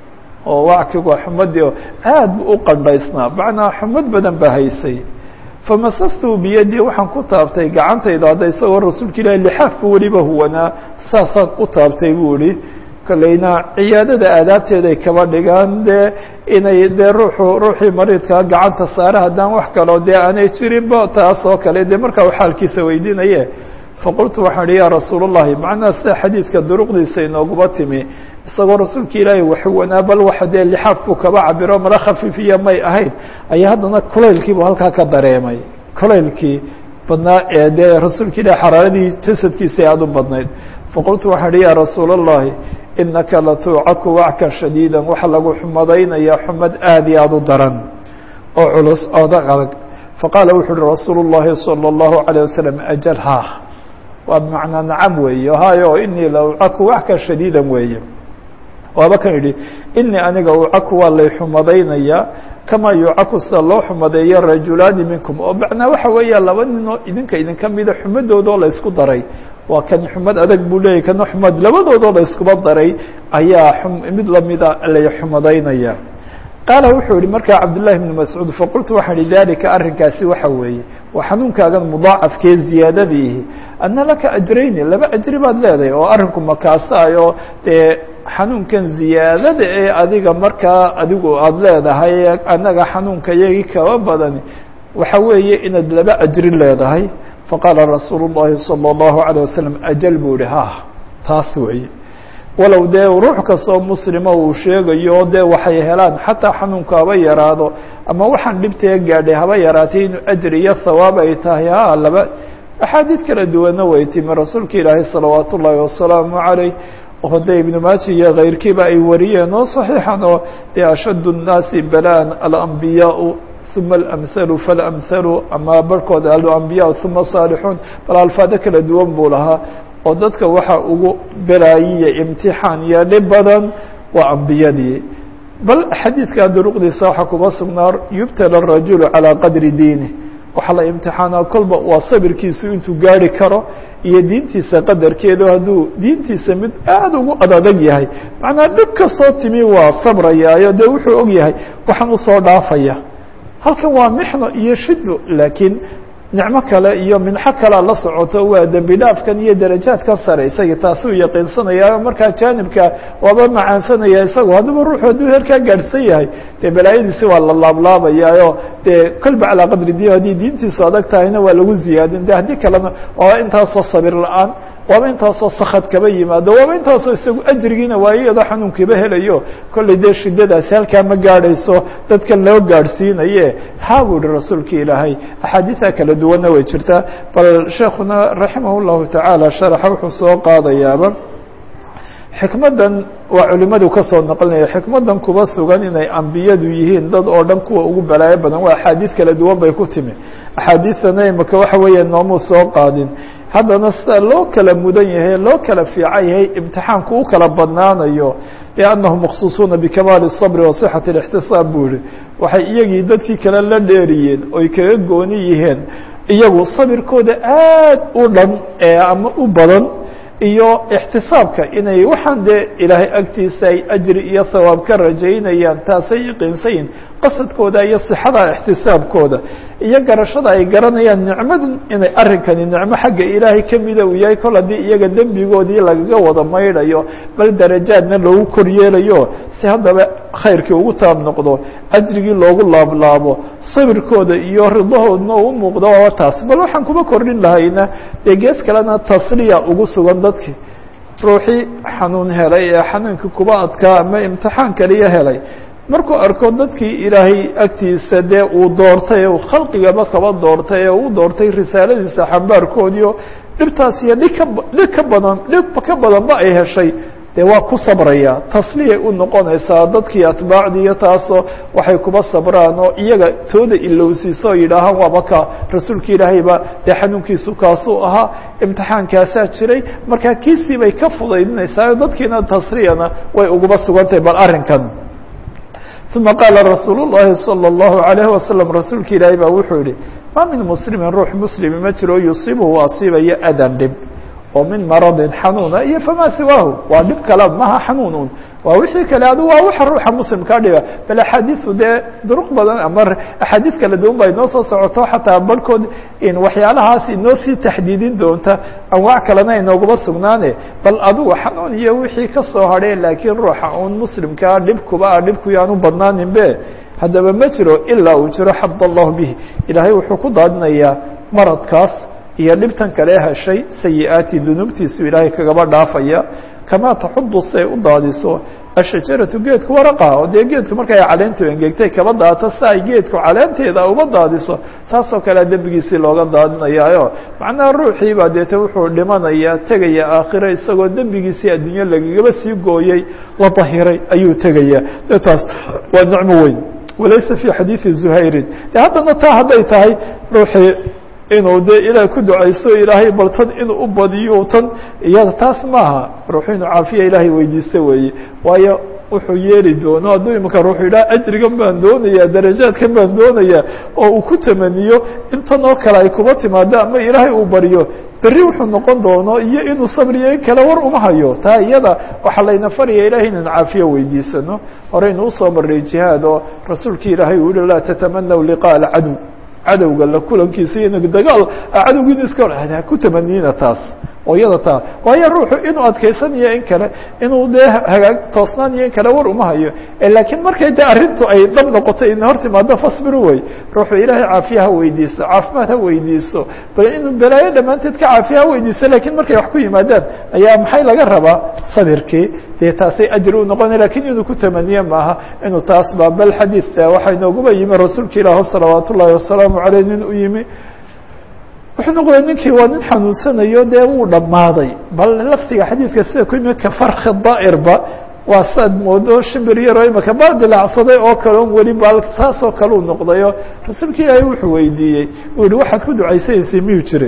oo wackigu waa xumadii oo aad bu u qandhaysnaa macnaa xumad badan baa haysay famasastu biyadii waxaan ku taabtay gacantayda hadda isagoo rasuulka ilaahi lixaafku weliba huwanaa saasaan u taabtay buu ihi kolleyna ciyaadada aadaabteeday kaba dhigaan dee inay dee ruuxu ruuxii mariidkaa gacanta saare haddaan wax kaloo dee aanay jirinba taas oo kale dee markaa u xaalkiisa weydiinaye faqultu waxaan ihi yaa rasuul الlahi macnaha sida xadiidka duruqdiisa inooguba timi isagoo rasuulka ilaahay waxuwanaa bal waxa dee lixaafku kaba cabiro mala khafiifiya may ahayn ayaa haddana kulaylkiibu halkaa ka dareemay kulaylkii badnaa ee dee rasuulka ilahi xaraaradii jasadkiisa aada u badnayd faqultu waxaan ihi yaa rasuul الlahi inaka latuucaku wackan shadiida waxa lagu xumadaynayaa xumad aad iyo aada u daran oo culus odag adag faqaala wuxu uhi rasuul الlahi salى الlahu عalيه wasalam ajal ha waa bmacnaa nacam weeye hayo inii la ucaku waxka shadiida weeye waaba kan yidhi inii aniga ucaku waa lay xumadaynayaa kamaa yucaku sida loo xumadeeyo rajulaani minkum oo macnaa waxa weeya laba ninoo idinka idinka mida xumadoodoo la ysku daray waa kan xumad adag buu leeyahy kana xumad labadoodoo la iskuba daray ayaa mid lamida lay xumadaynaya qaala wuxuu yihi markaa cabdالlahi بn mascuud faqultu waxaan ihi dalika arrinkaasi waxa weeye waa xanuunkaagan mudaacafkee ziyaadadiihi ana laka ajrayni laba ajri baad leedahay oo arrinku makaasayo dee xanuunkan ziyaadada ee adiga markaa adigu aada leedahay annaga xanuunka iyagii kaba badani waxa weeye inaad laba ajri leedahay faqaala rasuul الlahi salى الlahu عalيه wasalam ajal buu ihi ha taas weeye walow dee ruux kastoo muslima uu sheegayo dee waxay helaan xataa xanuunku haba yaraado ama waxaan dhibtee gaadhay haba yaraatay inuu ajri iyo thawaab ay tahay ha laba axaadiid kala duwanna way timi rasuulka ilaahay salawaat ullaahi wasalaamu calayh oo dee ibnu maaji iyo kayrkiiba ay wariyeen oo saxiixan oo dee ashaddu الnaasi balaan alambiyaau uma alamhalu falamhalu ama barhkooda alambiyaa uma saalixuun bal alfaado kala duwan buu lahaa oo dadka waxa ugu belaayiya imtixaan iyo dhib badan waa ambiyadii bal xadiidka duruqdiisa waxaa kuba sugnaa yubtala الrajulu calىa qadri diinih waxaa la imtixaanaa kolba waa sabirkiisu intuu gaari karo iyo diintiisa qadarkeedu hadduu diintiisa mid aada ugu adadag yahay macnaa dhib kastoo timi waa sabrayaayo dee wuxuu og yahay waxaan usoo dhaafaya halkan waa mixno iyo shido laakiin nicmo kale iyo minxo kalea la socoto waa dembi dhaafkan iyo darajaadkan sare isagii taasuu yaqiinsanaya markaa jaanibka waaba macaansanaya isagu haddaba ruuxu hadduu heerkaa gaadhsan yahay dee balaayadiisi waa la laablaabayaayo dee kolba calaa qadri diin haddii diintiisu adag tahayna waa lagu ziyaadin de haddii kalena waa intaasoo sabir la-aan waaba intaasoo sakad kaba yimaado waaba intaasoo isagu ajrigiina waayo iyadoo xanuunkiiba helayo kollay dee shiddadaasi halkaa ma gaadhayso dadka loo gaadhsiinaye haa buu yihi rasuulka ilaahay axaadiida kala duwanna way jirtaa bal sheekuna raximah llahu tacaala sharaxa wuxuu soo qaadayaaba xikmaddan waa culimadu ka soo naqlinaya xikmaddan kuba sugan inay ambiyadu yihiin dad oo dhan kuwa ugu balaayo badan waa axaadiid kala duwan bay ku timi axaadiidtana imaka waxa weeye noomuu soo qaadin haddana sida loo kala mudan yahay loo kala fiican yahay imtixaanku u kala badnaanayo liannahum maksuusuuna bikamaali الصabri wa صixati الاxtisaab buu yihi waxay iyagii dadkii kale la dheeriyeen oy kaga gooni yihiin iyagu sabirkooda aad u dhan ee ama u badan iyo ixtisaabka inay waxaan dee ilaahay agtiisa ay ajri iyo hawaab ka rajaynayaan taasay yaqiinsayin qasadkooda iyo sixada ixtisaabkooda iyo garashada ay garanayaan nicmadan inay arrinkani nicmo xagga ilaahay kamida uu yahay kol haddii iyaga dembigoodii lagaga wada maydhayo bal darajaadna loogu kor yeelayo si haddaba khayrkii ugu taab noqdo ajrigii loogu laablaabo sabirkooda iyo ridahoodna uu muuqdo waaba taas bal waxaan kuma kordhin lahayna dee gees kalena tasliya ugu sugan dadkii ruuxii xanuun helay ee xanuunkii kuba adkaa ama imtixaan kaliya helay markuu arko dadkii ilaahay agtiisa dee uu doortay uu khalqigaba kaba doortay ee uu doortay risaaladiisa xambaarkoodiio dhibtaas iyo dhig ka dhig ka badan dhib ka badanba ay heshay dee waa ku sabraya tasliyay u noqonaysaa dadkii atbaacdii iyo taasoo waxay kuba sabraan oo iyaga tooda ilowsiiso oo yidhaahaan waaba ka rasuulka ilaahayba dee xanuunkiisu kaasuu ahaa imtixaankaasaa jiray markaa kiisii bay ka fudaydinaysaa dadkiina tasliyana way uguba sugantahay bal arrinkan ثuma qaala rasuul الlahi salى الlahu عalayه wasalam rasuulka ilaahay baa wuxuu yihi ma min muslimin ruux muslimi ma jiro yusiibuhu asiibayo adan dhib oo min maradin xanuuna iyo famaa siwaahu waa dhib kale maha xanuun waa wixii kale adu waa waxa ruuxa muslimkaa dhiba bal axaadiisu dee duruq badan ama axaadiis kala duwan ba inoo soo socoto xataa barhkood in waxyaalahaas inoo sii taxdiidin doonta anwaac kalena inooguma sugnaane bal adugu xanuun iyo wixii ka soo hadhay laakiin ruuxa uun muslimkaa dhibkuba a dhibku yaanu badnaanin be haddaba ma jiro ilaa uu jiro xad allahu bihi ilaahay wuxuu ku daadinayaa maradkaas iyo dhibtan kale heshay sayi-aati dunuubtiisu ilaahay kagaba dhaafaya kamaa taxudu say u daadiso ashajaratu geedku waraqaha oo dee geedku markay caleentu engegtay kaba daato si ay geedku caleenteeda uba daadiso saasoo kalea dembigiisii looga daadinayaayo macnaha ruuxii baa deete wuxuu dhimanaya tegaya aakhiro isagoo dembigiisii adduunyo lagagaba sii gooyey la dahiray ayuu tegaya de taas waa nicmo weyn walaysa fi xadiidi zuhayrin de haddana taa hadday tahay ruuxii inuu dee ilaah ku ducayso ilaahay bal tan inuu u badiyo tan iyada taas maaha ruuxu inuu caafiya ilaahay weydiista weeye waayo wuxuu yeeli doono hadduu imika ruuxu yidhaha ajrigan baan doonaya darajaadkan baan doonaya oo uu ku tamaniyo intan oo kale ay kuba timaado ama ilaahay uu baryo berri wuxuu noqon doono iyo inuu sabriyo in kale war uma hayo taa iyada waxaa layna faraya ilahay inaan caafiya weydiisano horeynu usoo maray jihaad oo rasuulki ilaahay uu yihi laa tatamanaw liqaa alcadow cadowga la kulankiisa iyo dagaal cadowgiina iska ha ku tamaniina taas oo iyada taa waayo ruuxu inuu adkaysanayo in kale inuu dee hagaag toosnaaniyo in kale war uma hayo laakiin markay dee arrintu ay dhab noqoto ina hor timaado fasbiru wey ruuxu ilaahay caafiya ha weydiisto caafimaad ha weydiisto bal inuu balaayo dhammaanteed ka caafiya ha weydiisto lakiin markay wax ku yimaadaan ayaa maxay laga rabaa sabirkii dee taasay ajri u noqona lakin inuu ku tamaniye maaha inuu taas ba bal xadiid waxaa inooguba yimi rasuulka ilaah salawaat ullahi wasalaamu aleyh nin u yimi wuxuu noqday ninkii waa nin xanuunsanayo dee wuu dhammaaday bal laftiga xadiidka sida ku yimi kafarki daa'irba waa saad moodo shimbir yaroo imaka baa dilaacsaday oo kale on weli bal saasoo kale u noqdayo rasuulka ilaahay wuxuu weydiiyey uu yihi waxaad ku ducaysanaysay miyuu jiray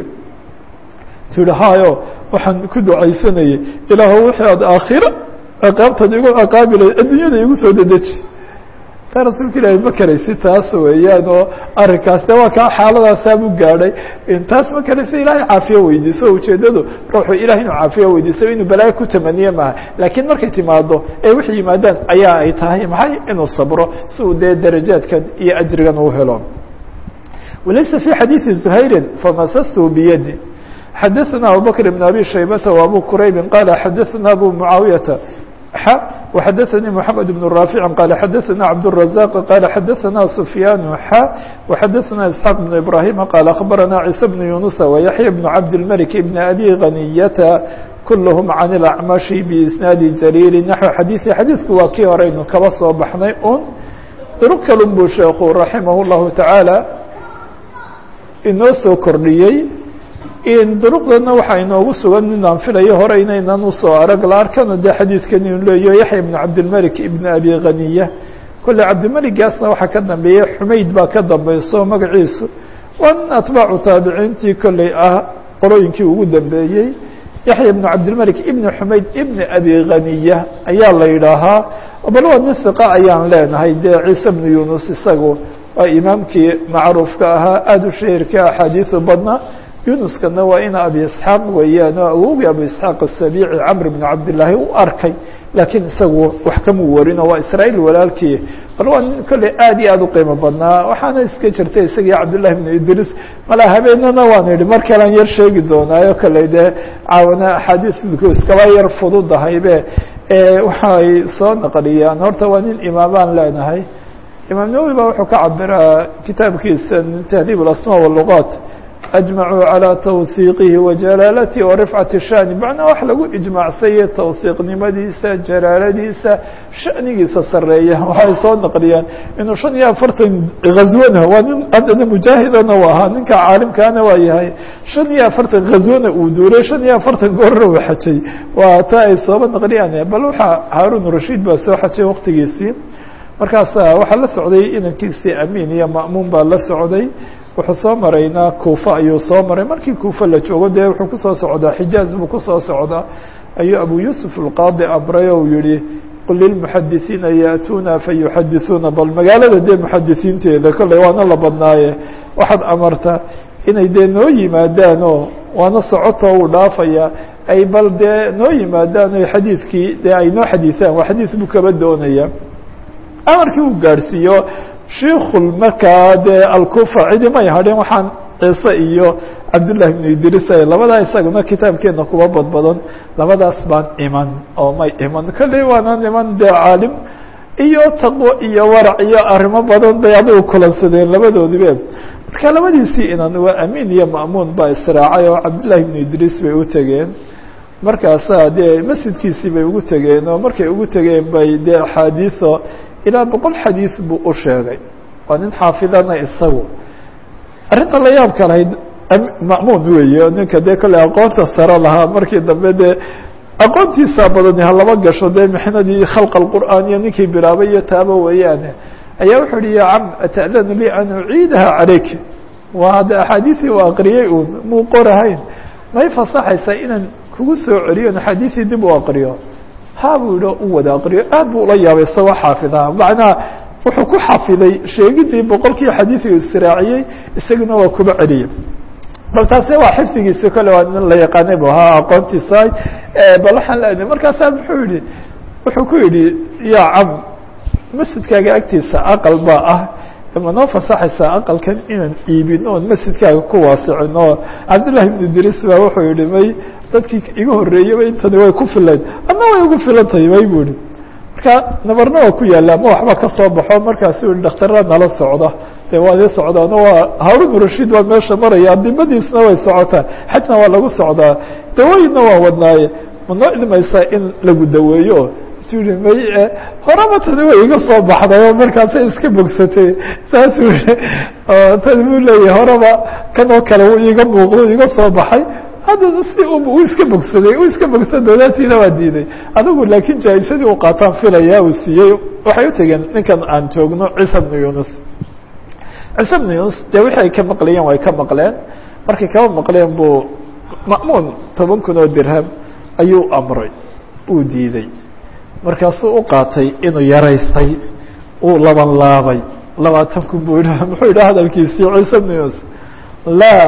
tu yihi hayo waxaan ku ducaysanayay ilaahu wixii aad aakhiro ciqaabtaad igu ciqaabilay adduunyada igu soo dedeji rasuulka ilaahay ma karaysi taas weeyaan oo arrinkaas de waa kaa xaaladaasaabuu gaadhay taas ma karaysi ilaahay caafiya weydiiso ujeedadu ruuxu ilahay inuu caafiya weydiiso inuu balaayo ku tamaniye maaha laakiin markay timaado ee wix yimaadaan ayaa ay tahay maxay inuu sabro si uu dee darajaadkan iyo ajrigan uu helo walaysa fi xadiidi zuhayrin famasastu biyadi xadaثna abubakr بn abi shaybata وabu quraybi qala xadaثna abu mucaawiyata وxadثnي محamed بن رافع qال xadثna cبدالرزاq qال xadثna سفyاn xا وxadثna اسحاq بن إبراهيم qال أخبرna عيسى بن يuنس ويحيى بن عبدالملك بن أbي غنية كلهم عن الأعمش بإسناad جرير نحو xadيثi xadيثku waa kii horeynu kaba soo baxnay un drg kalun buu sheekhu رaحimه الlahu taعaalى inoo soo kordhiyey duruqdana waxaa inoogu sugan inaan filayo hore inaynan usoo arag la arkana dee xadiidkan inu leeyo yaxya ibn cabdilmalik ibn abi khaniya kolle cabdimeligaasna waxaa ka dambeeya xumayd baa ka dambeyso magaciisu waa nin atbaacu taabiciintii kolley ah qolooyinkii ugu dambeeyey yaxya ibn cabdilmalik ibn xumayd ibn abi khaniya ayaa la yidhaahaa bal waa nin hiqa ayaan leenahay dee ciise bnu yunus isagu waa imaamkii macruufka ahaa aada u shahirka axaadiisu badna yunuskana waa ina abi isxaaq weeyaan oo awowgii abu isxaaq asabiici camr bn cabdillaahi u arkay laakiin isagu wax kamuu warin oo waa israa'iil walaalkii bal waa nin kolley aad iyo aad u qiimo badnaa waxaana iska jirta isagii cabdillahi bn idris malaa habeenana waan idhi mar kalean yar sheegi doonaayo kolley dee caawana axaadiisku iskaba yar fududahaybe waxay soo naqliyaan horta waa nin imaabaan leenahay imaam nawowi ba wuxuu ka cabiraa kitaabkiisa tahdiib alasma walugaat أجمعوا على توثيقه وجلالته ورفعة الشhأن معنaa wax lagu iجماعsanye توثيqnimadiisa jalaaladiisa شhأnigiisa sareeya waxay soo نqliyaan inuu شhan iyo afartan غazwana waa nin adana mujaahidana u ahaa ninka caalimkaana waa yahay شhan iyo afartan غazwana uu duuray شhan iyo afartan goorna uu xajay waa ta ay sooba نqliyaan bal waxaa haarun رashid baa soo xajay waqtigiisii markaasa waxaa la socday inankiisii amin iyo ma'muun baa la socday wuxuu soo maraynaa kuufa ayuu soo maray markii kuufa la joogo dee wuxuu kusoo socdaa xijaaz buu kusoo socdaa ayuu abu yuusuf alqaadi amray ou yihi qul lilmuxadisiina yaأtuuna fayuxadisuuna bal magaalada dee muxadisiinteeda kolley waana la badnaaye waxaad amarta inay dee noo yimaadaanoo waana socotoo uu dhaafaya ay bal dee noo yimaadaan o xadiidkii dee ay noo xadiisaan waa xadiis buu kaba doonaya amarkii uu gaadhsiiyo shiikul markaa dee alkufa cidi may hadhin waxaan ciise iyo cabdullahi bnu idris labadaa isaguna kitaabkeena kuba badbadan labadaas baan iman oo may iman kolley waanaan iman dee caalim iyo taqwo iyo warac iyo arrimo badan bay adigu kulansadeen labadoodibe marka labadiisii inan waa amiin iyo ma'muun baa israacay oo cabdullahi bnu idris bay u tegeen markaasaa dee masjidkiisii bay ugu tegeen oo markay ugu tegeen bay dee axaadiiso ilaa boqol xadiis buu u sheegay waa nin xaafidana isagu arrinta la yaabka lahayd ma'muun weeye ninka dee kolley aqoonta sare lahaa markii dambe dee aqoontiisaa badani halaba gasho dee mixnadii khalqa alqur'aan iyo ninkii bilaabay iyo taaba weeyaane ayaa wuxuu uhi ya cam ata'danu li an uciidaha calayk waa de axaadiisii u aqriyey uun muu qorahayn may fasaxaysaa inaan kugu soo celiyo axaadiisii dib u aqriyo ha buu yihi u wada aqriyo aad buu ula yaabay isagoo xaafidaa macnaha wuxuu ku xafiday sheegidii boqolkii xadiiثiga israaciyey isaguna waa kuba celiyey bal taasi waa xifdigiisi kole waa nin la yaqaanay bu ahaa aqoontiisa bal waxaan leenahay markaasaa muxuu yihi wuxuu ku yidhi ya cam masjidkaaga agtiisa aqal baa ah ma noo fasaxaysaa aqalkan inaan iibin oon masjidkaaga ku waasicin oo cabdullahi bn idris baa wuxuu yihi may dadkii iga horreeyaba intani way ku filayd adna way ugu filan tahay may bu ihi marka nabarna waa ku yaalla ama waxba ka soo baxo markaasuu yihi dhakhtarra nala socda dee waa dii socdaano waa haarun rashiid waa meesha maraya dibadiisna way socotaa xajna waa lagu socdaa dawooyinna waa wadnaaye ma noo ilmaysaa in lagu daweeyo tu yihi may horaba tani way iga soo baxday oo markaasay iska bogsatay saasuu yihi tani buu leeyahay horaba kan oo kale wuu iiga muuqdo iga soo baxay haddana si u iska bogsaday u iska bogsan doodaatiina waa diiday adigu laakiin jaa'isadii u qaataan filaya uu siiyey waxay u tegeen ninkan aan joogno ciisa bnu yunus ciise bnu yunus dee wixii ay ka maqlayeen way ka maqleen markay kaba maqleen buu ma'muun toban kun oo dirham ayuu amray uu diiday markaasuu u qaatay inuu yaraystay uu laban laabay labaatan kun buu yidha muxuu yidhaha hadalkiisii ciise bnu yunus laa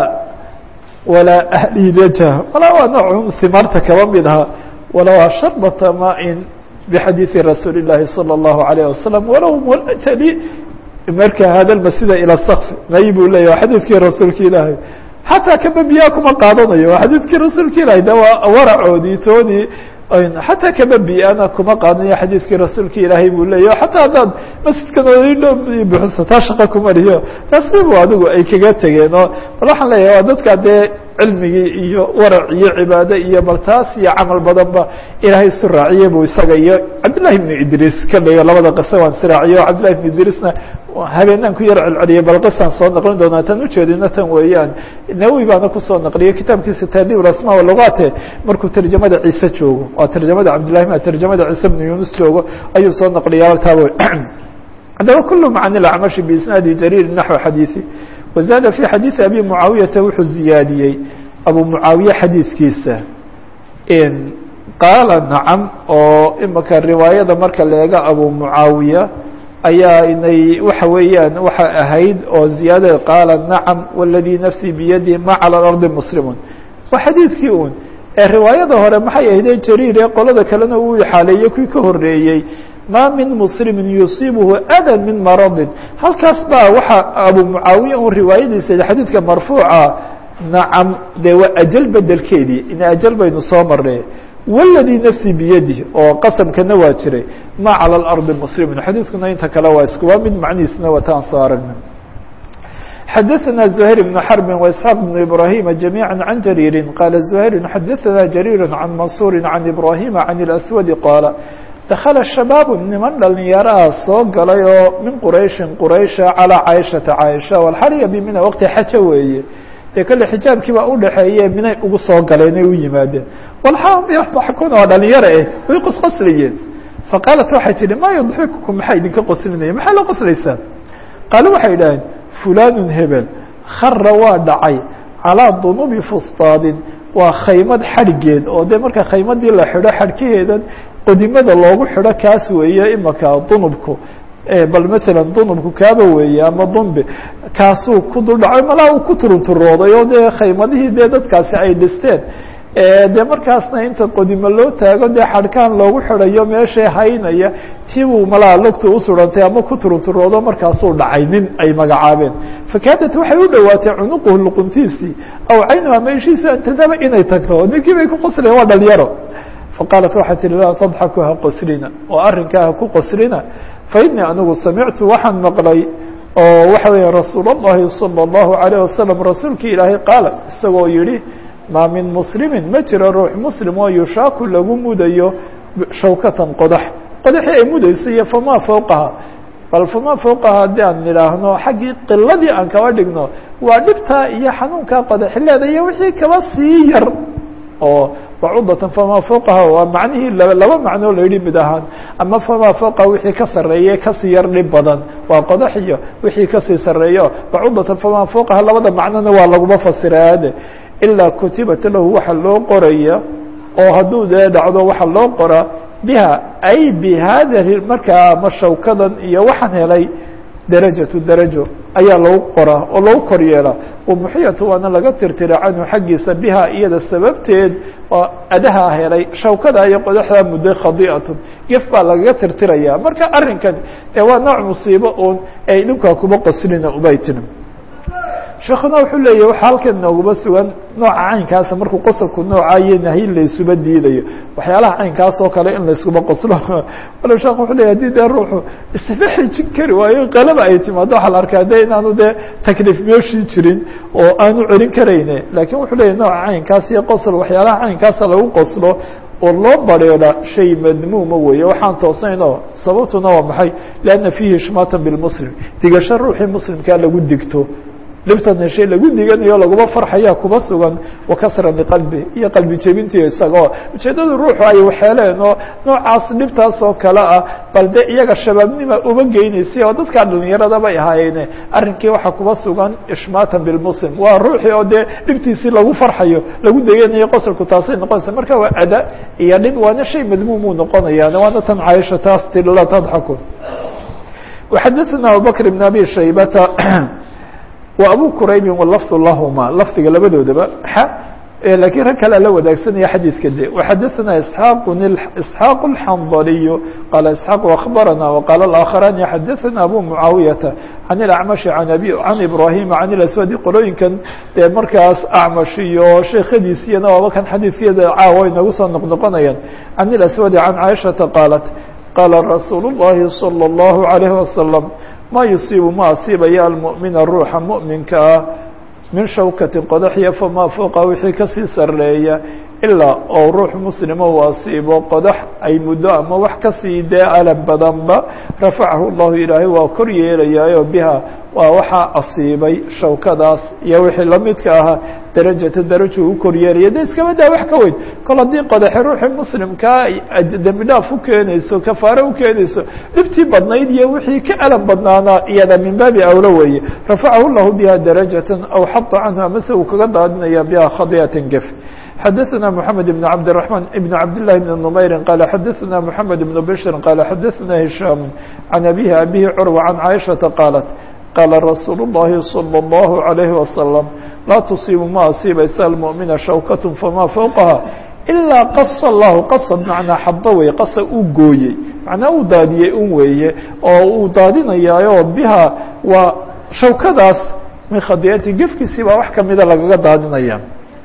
walaa ahlidaja walaa waa noocun himaarta kaba mid aha walaa sharbata maain bixadiidi rasuuli الlahi salى الlahu عalيه wasalam walow multali marka hada masjida ilى skf may buu leya waa xadiidkii rasuulka ilaahay xataa kaba biyaa kuma qaadanayo waa xadiidkii rasuulka ilahay de waa waracoodii toodii xataa kama bi-ana kuma qaadanayo xadiidkii rasuulka ilaahay buu leeya xataa haddaad masjidkan odidho buxisa taa shaqa kumariyo taasibu adigu ay kaga tegeen oo bal waxaan leeyahay waa dadka dee cilmigii iyo warac iyo cibaade iyo bal taas iyo camal badanba ilaahay isu raaciye buu isaga iyo cabdillahi ibnu idriis kaleyo labada qisa waan israaciyo cabdillahi ibnu idriisna habeenaan ku yar celceliyay bal qisaan soo naqlin doonaa tan ujeedina tan weeyaan nawi baana kusoo naqliyay kitaabkiisa taadiib asma lugaate markuu tarjamada ciise joogo waa tarjamada cabdillahi ma tarjamada ciise bnu yunus joogo ayuu soo naqliyaa taab haddaba kulu macani lacmashi biisnaadi jariir naxو xadiiثi wazaada fi xadiiثi abi mucaawiyata wuxuu ziyaadiyey abu mucaawiye xadiidkiisa qaala nacam oo imika riwaayada marka leega abu mucaawiya ayaa inay waxa weeyaan waxa ahayd oo ziyaadada qaala nacam wاladii nafsii biyadi ma calى ardi muslimun waa xadiidkii un ee riwaayada hore maxay ahde jariir ee qolada kalena uu ixaaleeyey kuwii ka horeeyey ma min muslimi yusiibhu ada min maradin halkaas baa waxa abu mucaawiya un riwaayadiisa xadiidka marfuuca nacam dee waa ajal bedelkeedii in ajal baynu soo marnay wاladii nafsii biyadi oo qasamkana waa jiray ma calى اarضi muslimin xadiidkuna inta kale waa isku waa mid macnihiisna wataan soo aragna xadaثna زhayr بن xرب وإسحاq بن إبراhيم جميعا عن جرير qال زhayr xadaثna جرير عن maنصuر عن إبراhيم عن الأسود qاaل dakla shabaab niman dhalinyaraha soo galay oo min qurayshin quraysha calىa caaishata caaisha walxarya bimina waqti xaja weeye dee kale xijaabkii baa udhaxeeye minay ugu soo galeen ay u yimaadeen walxakuna waa dhalinyaro eh way qosqoslayeen faqaalat waxay tihi ma yudxikukum maxaa idinka qoslinaya maxaa la qoslaysaan qaalo waxay idhaheen fulanun hebel khara waa dhacay calىa dunubi fustaadin waa khaymad xadhgeed oo dee marka khaymadii la xidho xadhkaheedan qodimada loogu xidho kaas weeye imaka dunubku bal maala dunubku kaaba weeye ama dunbi kaasuu ku duldhacay malaa uu ku turunturooday oo dee khaymadihii dee dadkaasi ay dhisteen dee markaasna inta qodimo loo taago dee xadhkaan loogu xidhayo meesha haynaya tibuu malaa lugta u surantay ama ku turunturoodo markaasuu dhacay nin ay magacaabeen fakaadat waxay u dhowaatay cunuquhu luquntiisii aw caynuha meeshiisu antadaba inay tagto ninkii bay ku qosleen waa dhalinyaro faqaalat waxay tihi laa tadxaku ha qoslina oo arrinkaa ha ku qoslina fainii anigu samictu waxaan maqlay oo waxa weya rasuul اllahi salى اllahu عalيه wasalam rasuulkii ilaahay qaala isagoo yihi maa min muslimin ma jiro ruux muslim oo yushaaku lagu mudayo shawkatan qodax qodaxii ay mudayso iyo famaa fowqaha bal famaa fowqaha haddii aan nidhaahno xaggii qiladii aan kaba dhigno waa dhibtaa iyo xanuunkaa qodaxileeda iyo wixii kaba sii yar oo bacudatan famaa fowqaha waa macnihii laba macnoo la yidhi mid ahaan ama famaa fowqaha wixii ka sarreeye kasii yar dhib badan waa qodax iyo wixii kasii sarreeyo bacudatan famaa fowqaha labada macnona waa laguma fasiraade ilaa kutibat lahu waxa loo qoraya oo hadduu dee dhacdo waxa loo qoraa biha ay bihada markaa ma shawkadan iyo waxaan helay darajatu darajo ayaa lagu qoraa oo lagu kor yeelaa wamuxiyatu waana laga tirtira canhu xaggiisa biha iyada sababteed oo adaha helay shawkada iyo qodaxdaa mudday khadi'atun gef baa lagaga tirtiraya marka arrinkan ee waa nooc musiibo uun ay dhibkaa kuba qoslina ubay tiri sheekuna wuxuu leeyahy waxa halkan nooguma sugan nooca caynkaasa markuu qosolku noocayo nahyin laysuba diidayo waxyaalaha caynkaas oo kale in layskuba qoslo walo sheekh wuxuu leyahy hadii dee ruuxu isma xijin kari waayo qalaba ay timaado waxaa la arkaa de inaanu dee takliif meeshii jirin oo aanu celin karayne lakin wuxuu leyahy nooca caynkaas iyo qosol waxyaalaha caynkaasa lagu qoslo oo loo bareeda shay madmuuma weeye waxaan toosnaynoo sababtuna waa maxay lianna fiihi ishmaatan bilmuslim digasho ruuxii muslimkaa lagu digto dhibtan heshay lagu diganayo laguma farxaya kuba sugan wakasra liqalbi iyo qalbi jebintii isagoo ujeedada ruuxu ay waxeeleen oo noocaas dhibtaas oo kale ah bal de iyaga shabaabnima uba geynaysay oo dadkaa dhalinyarada bay ahaayeene arrinkii waxaa kuba sugan ishmaatan bilmuslim waa ruuxii oo dee dhibtiisii lagu farxayo lagu deganayo qosolku taasay noqonaysa marka waa ada iyo dhib waana shay madmuumuu noqonayaan waana tan caaisha taas tii la tadxaku waxadaثana abubakr bn abi shaybata wa abu quraybi walafdu lahuma lafdiga labadoodaba lakiin rag kalea la wadaagsanaya xadiidka de وxadaثna isحaaq isxaaq الxandaliyu qaala isxaaq akhbarana وqaala اآkharani xadaثna abu mucaawiyaةa can اlacmaشhi an abi can ibrahima can اlaswadi qolooyinkan dee markaas acmash iyo sheekhadiisiyana waaba kan xadiidkeeda caawa inagu soo noqnoqonayaan can اlaswadi can caaishaةa qaalat qaala rasuul الlahi salى الlahu عalيه wasalam ma yusiibu ma asiibaya almuؤmina ruuxa muؤminka ah min shawkati qodaxya famaa fowqa wixii kasii sareeya ilaa oo ruux muslima uu asiibo qodax ay muddo ama wax kasii dee alam badanba rafacahu llahu ilaahay waa kor yeelayaayo biha waa waxaa asiibay shawkadaas iyo wixii lamidka ahaa darajata daraja u kor yeelaya de iskaba daa wax ka weyn kol haddii qodaxe ruuxii muslimkaa dembi dhaaf u keenayso kafaare u keenayso dhibtii badnayd iyo wixii ka alam badnaanaa iyada min baabi awlo weeye rafacahu llahu biha darajatan aw xata canhu amase uu kaga daadinaya biha khadiyatan gef xadaثna mحamed بn cabdiلرحman بn cabdالlahi بn نmayri qaala xadaثna mحamed بn bshri qaala xadaثna hishaam can abihi abihi curwa can caaishaةa qaalat qaala rasuul الlahi salى الlahu عalayhi wasalam laa tusiibu ma asiibaysa almuؤmina shawkat famaa fowqaha ilaa qasa allahu qasad macnaa xado wey qasa uu gooyey macnaa uu daadiyey un weeye oo uu daadinayaayo biha waa shawkadaas min khadiyati gefkiisii baa wax kamida lagaga daadinaya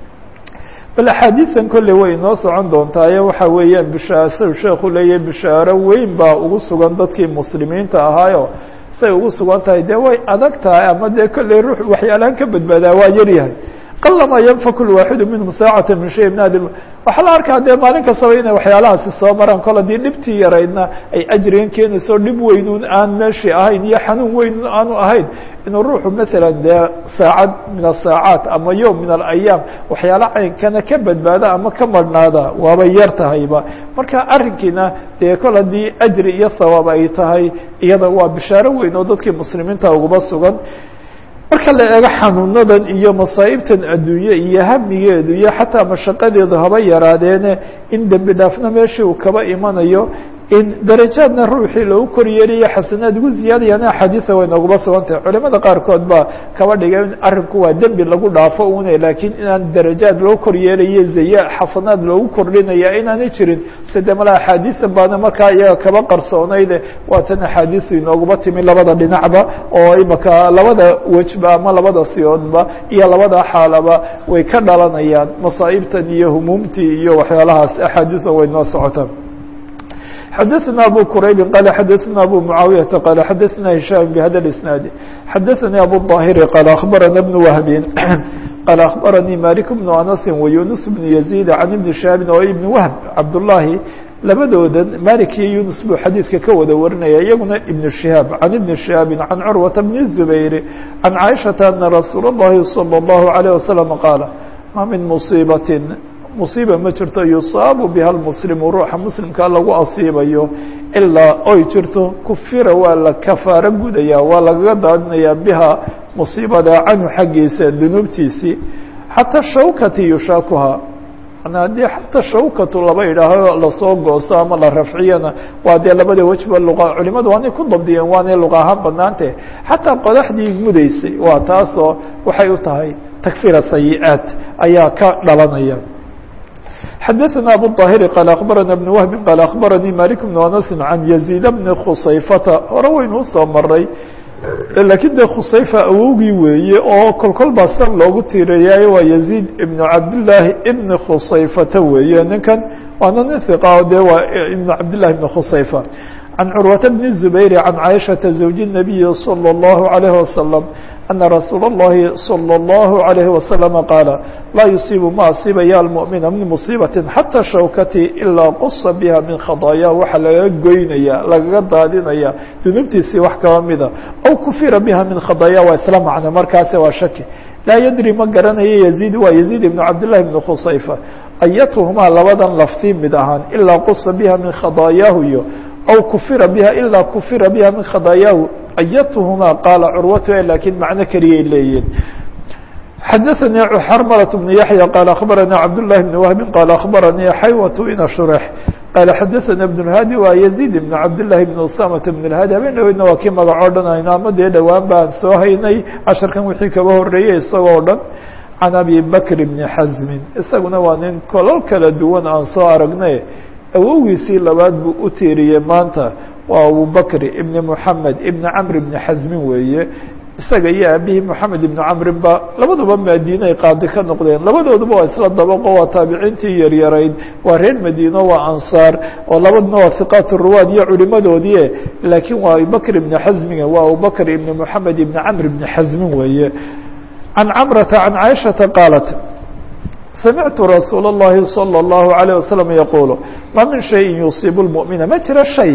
bal axaadiisan kolley way inoo socon doontaa ee waxa weeyaan bishaasau sheekhu leeyahay bishaaro weyn baa ugu sugan dadkii muslimiinta ahaayo say ugu sugan tahay dee way adag tahay ama dee kolley ruux waxyaalahan ka badbaadaa waa yaryahay qalama yanfaku lwaaxidu minhum saacata min shay min hadi waxaa la arkaa dee maalin kastaba inay waxyaalahaasi soo maraan kol haddii dhibtii yaraydna ay ajrigan keenayso dhib weynun aan meeshii ahayn iyo xanuun weynun aanu ahayn inuu ruuxu maalan dee saacad min asaacaat ama yowm min alayaam waxyaala caynkana ka badbaada ama ka marhnaada waaba yar tahayba marka arrinkiina dee kol haddii ajri iyo thawaab ay tahay iyada waa bishaaro weyn oo dadkii muslimiinta uguba sugan marka la eego xanuunadan iyo masaa'ibtan adduunye iyo hamigeedu iyo xataa mashaqadeedu haba yaraadeene in dembi dhaafna meeshii uu kaba imanayo in darajaadna ruuxii lagu kor yeelayo xasanaad ugu ziyaadayaan axaadiisa way nooguma sugan tahay culimada qaarkood baa kaba dhigay in arrinku waa dembi lagu dhaafo une laakiin inaan darajaad loo kor yeelayo zaya xasanaad loogu kordhinaya inaanay jirin side mala axaadiisa baana markaa iyaga kaba qarsoonayde waa tan axaadiisu inooguma timi labada dhinacba oo imaka labada wejba ama labada siyoodba iyo labada xaalaba way ka dhalanayaan masaa'ibtan iyo humuumtii iyo waxyaalahaas axaadiisa way noo socotaa xadaثna abu quraybi qala xadaثna abu mucaawiyaةa qala xadaثna hishaam bhada اisnaadi xadaثani abu ظaahiri qaala akhbarana bn wahbin qaala akhbaranii malik bnu anasi wayunus bnu yaziid can ibni shahaabin oo ibni wahb cabdullaahi labadoodan malik iyo yunus buu xadiidka ka wada warinaya iyaguna ibn shihaab can ibni shihaabi can curwata bni zubayr can caaishaةa ana rasuul اllahi salى اllahu عalيه wasalam qaala ma min musiibatin musiiba ma jirto yusaabu biha lmuslimu ruuxa muslimkaa lagu asiibayo ilaa oy jirto kufira waa la kafaaro gudaya waa lagaga daadinayaa biha musiibada canhu xaggiisa dunuubtiisii xataa shawkati yushaakuha manaa haddii xataa shawkatu laba idhaaho lasoo gooso ama la rafciyana waa dee labada wejba luqa culimadu waanay ku dabdiyeen waanay luqa ahaan banaante xataa qodaxdii mudaysay waa taasoo waxay u tahay takfira sayi-aat ayaa ka dhalanaya xadaثna abu الطاhiri qaal akhbarana بn whbi qaal akhbaranii malik bn anasi can yaziid bni khusayfata hore waynu usoo maray lakiin de khusayfa awowgii weeye oo kolkol baa sar loogu tiirayaayo waa yaziid ibn cabdillaahi ibni khusayfata weeye ninkan waana nin hiqa de waa ibn cabdillahi ibn khusayfa can curwata bni zubayr can caaishaةa zawji الnabiyi salى اllahu عalayh wasalam ana rasuula اllahi salى اllahu عalayhi wasalama qaala laa yusiibu ma asiibaya almuؤmina min musiibati xata shawkati ilaa qusa biha min khadaaya waxa lagaga goynaya lagaga daadinaya dunuubtiisii wax kaba mida aw kufira biha min khadaaya waa isla macno markaase waa shaki laa yadri ma garanayo yaziid waa yaziid ibn cabdillahi ibn khusayfa ayatuhumaa labadan laftii mid ahaan ilaa qusa biha min khadaayaahu iyo aw kufira biha ilaa kufira biha min khadaayaahu ayatuhumaa qaala curwatu lakiin macno keliyay leeyihin xadaثanii xarmlة بن yaحyى qaal akhbaranii cabdالlahi بn whbi qaal akhbaranii xaywة ina shurx qaala xadaثana بن الhaadi waa yaزيid ibn cabdالlahi بn usamata بn الhaadi habeen dhaweydna waa kii magacoo dhan ayno ama dee dhowaan baan soo haynay casharkan wixii kaba horeeyey isagoo dhan can abi bakr bni xasmin isaguna waa nin kolol kala duwan aan soo aragnay awowgiisii labaad buu u tiiriyey maanta waa abubakr ibni moxamed ibni camr ibni xasmin weeye isaga iyo aabihii moxamed ibni camrin ba labaduba madiinay qaadi ka noqdeen labadooduba waa isla dabaqo waa taabiciintii yaryarayd waa reer madiino waa ansaar oo labaduna waa hiqaat ruwaad iyo culimadoodii laakiin waa abubakr ibni xasmiga waa abubakr ibni moxamed ibni camr ibni xasmin weeye can camrata can caaishata qaalat samictu rasuul اllahi salى اllahu عalيه wasalam yaquulu ma min shayin yusiibu lmumina ma jiro shay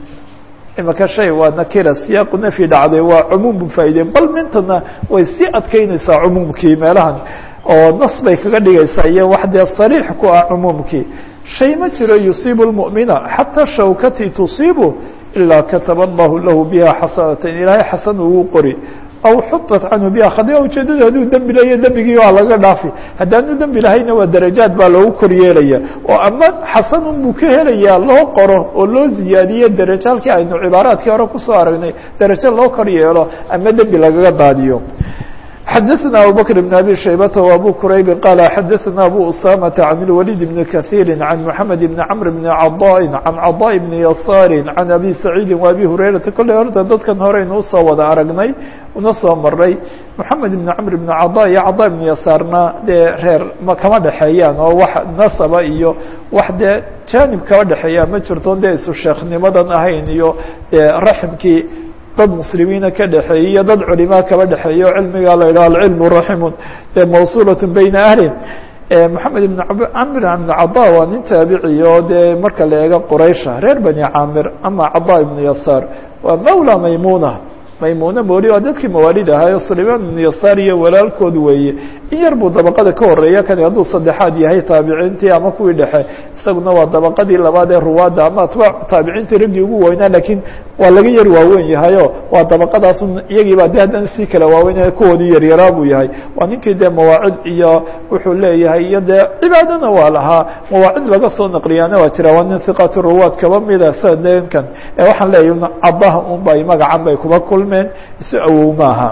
imaka shay waa nakira siyaaqu nafyi dhacday waa cumuum bu faa'ideyn bal mintana way sii adkeynaysaa cumuumkii meelahan oo nas bay kaga dhigaysaa iyo wax dee sariix ku ah cumuumkii shay ma jiro yusiibu lmu'mina xataa shawkati tusiibu ilaa kataba allahu lahu biha xasanatan ilaahay xasan ugu qori aw xutat canhu biha khadiya ujeedada hadduu dembi layo dembigii waa laga dhaafi haddaanu dembi lahayna waa darajaad baa loogu kor yeelaya oo ama xasanun buu ka helayaa loo qoro oo loo ziyaadiyo darajo halkii aynu cibaaraadkii hore kusoo aragnay darajo loo kor yeelo ama dembi lagaga daadiyo xadaثna abubكر بن abي شhaybة وabو qrayb qال xadaثna abو usamة عن الوليد بن kaثيr عن محamed بن cمر بن caضاء عن caضاء بن يasاr عن أbي سacيidi وأbي هurayرaةa kolley horta dadkan horeynu usoo wada aragnay una soo maray محamed بن cمر بن caضاء iyo caضاء بن yasaarna dee reer kama dhexeeyaan oo wax nasaba iyo wax dee janib kama dhexeeya ma jirto dee isu sheeknimadan ahayn iyo dee raximkii dad muslimiina ka dhexeeyey iyo dad culimaa kaba dhexeeya o cilmiga la yidhaha alcilmu raximun dee mawsuulat bayna ahli moxamed ibn camr ibn cada waa nin taabiciy oo dee marka la eego quraysha reer bani caamir ama cada ibnu yasaar waa mawla maymuna maymuna mawli waa dadkii mawaalid ahaayo sulaymaan ibnu yasaar iyo walaalkood weeye in yar buu dabaqada ka horeeya kani hadduu saddexaad yahay taabiciintii ama kuwii dhexe isaguna waa dabaqadii labaad ee ruwaadda ama atbaac taabiciintii raggii ugu weynaa laakiin waa laga yar waaweyn yahayo waa dabaqadaas iyagiiba de haddana sii kala waaweyn kuwoodii yaryaraa buu yahay waa ninkii dee mawaacid iyo wuxuu leeyahay iyo dee cibaadana waa lahaa mawaacid laga soo naqliyaana waa jira waa nin hiqatu ruwaad kaba mida sankan ee waxaan leeyahy cadaha un bay magacan bay kuba kulmeen isu awow maaha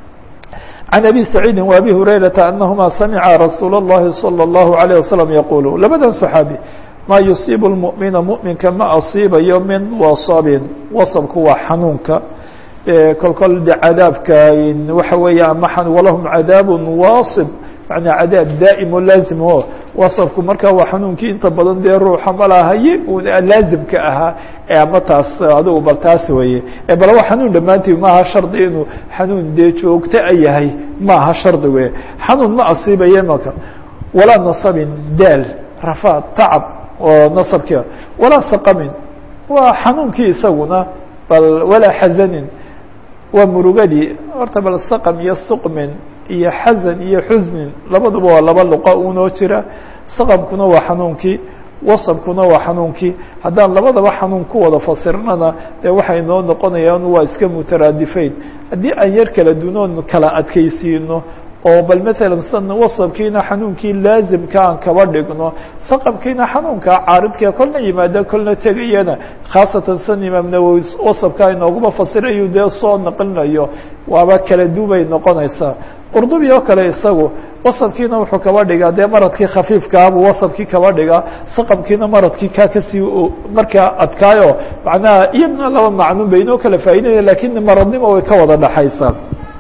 عن أbي سعيidi وأbي هurayرaةa أنهma samca رasuul الlahi صلى الlaه عليه وسلم yqul labadan صحaaبي ma yuصiib المؤمiنa مؤminka ma asiibayo min waصbin waصbku waa xanuunka kol kol de cadaabka waxa weeye ama walahum cadاab waaصب manaa cadaab daa'im oo laazim o wasabku markaa waa xanuunkii inta badan dee ruuxa malahaye un laazimka ahaa ama taas adugu bal taas weeye bal waa xanuun dhammaantii maaha shardi inuu xanuun dee joogto a yahay maaha shardi wey xanuun ma asiibaye maka walaa nasabin daal rafaad tacab oo nasabkia walaa saqamin waa xanuunkii isaguna bal walaa xazanin waa murugadii horta bal saqam iyo suqmin iyo xasan iyo xusnin labaduba waa laba luqa unoo jira saqamkuna waa xanuunkii wasabkuna waa xanuunkii haddaan labadaba xanuun ku wada fasirnana dee waxay noo noqonayaan waa iska mutaraadifayn haddii aan yar kala dunoon kala adkaysiino oo bal matalan san wasabkiina xanuunkii laazimka aan kaba dhigno saqamkiina xanuunka caaridka kolna yimaada kolna tegayana khaasatan san imaam nawowi wasabka inooguma fasirayu dee soo naqlinayo waaba kala duubay noqonaysaa qurdubi oo kale isagu wasabkiina wuxuu kaba dhigaa dee maradkii khafiifkaabuu wasabkii kaba dhigaa saqamkiina maradkii kaa kasii markaa adkaayo macnaha iyadna laba macnuun bay inoo kala faa'iidaya lakin maradnimo way ka wada dhaxaysaa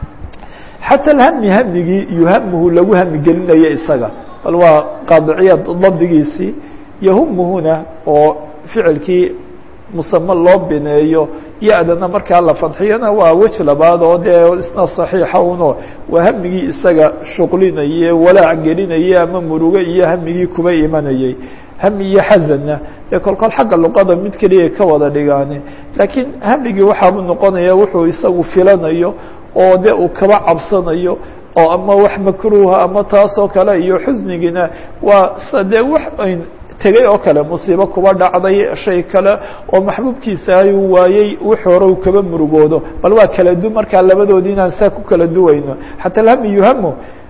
xatى اhmi hmigii yuhamhu lagu hami gelinayo isaga bal waa qaadiciya dabdigiisii yahumuhuna oo ficilkii musame loo bineeyo ya-dana markaa la fadxiyana waa wej labaad oo dee isna صaxiixa uno waa hamigii isaga shuqlinaye walaac gelinaye ama muruge iyo hamigii kuba imanayey hami iyo xasanna dee kol kol xagga luqada mid keliya ka wada dhigaane laakiin hamigii waxaabuu noqonaya wuxuu isagu filanayo oo de uu kaba cabsanayo oo ama wax makruuha ama taasoo kale iyo xusnigiina waa s dee wax ayn tegay oo kale musiibo kuba dhacday shay kale oo maxbuubkiisa ayuu waayey wix hore uu kaba murugoodo bal waa kala du markaa labadoodii inaan saa ku kala duwayno xatى alhami yuhamu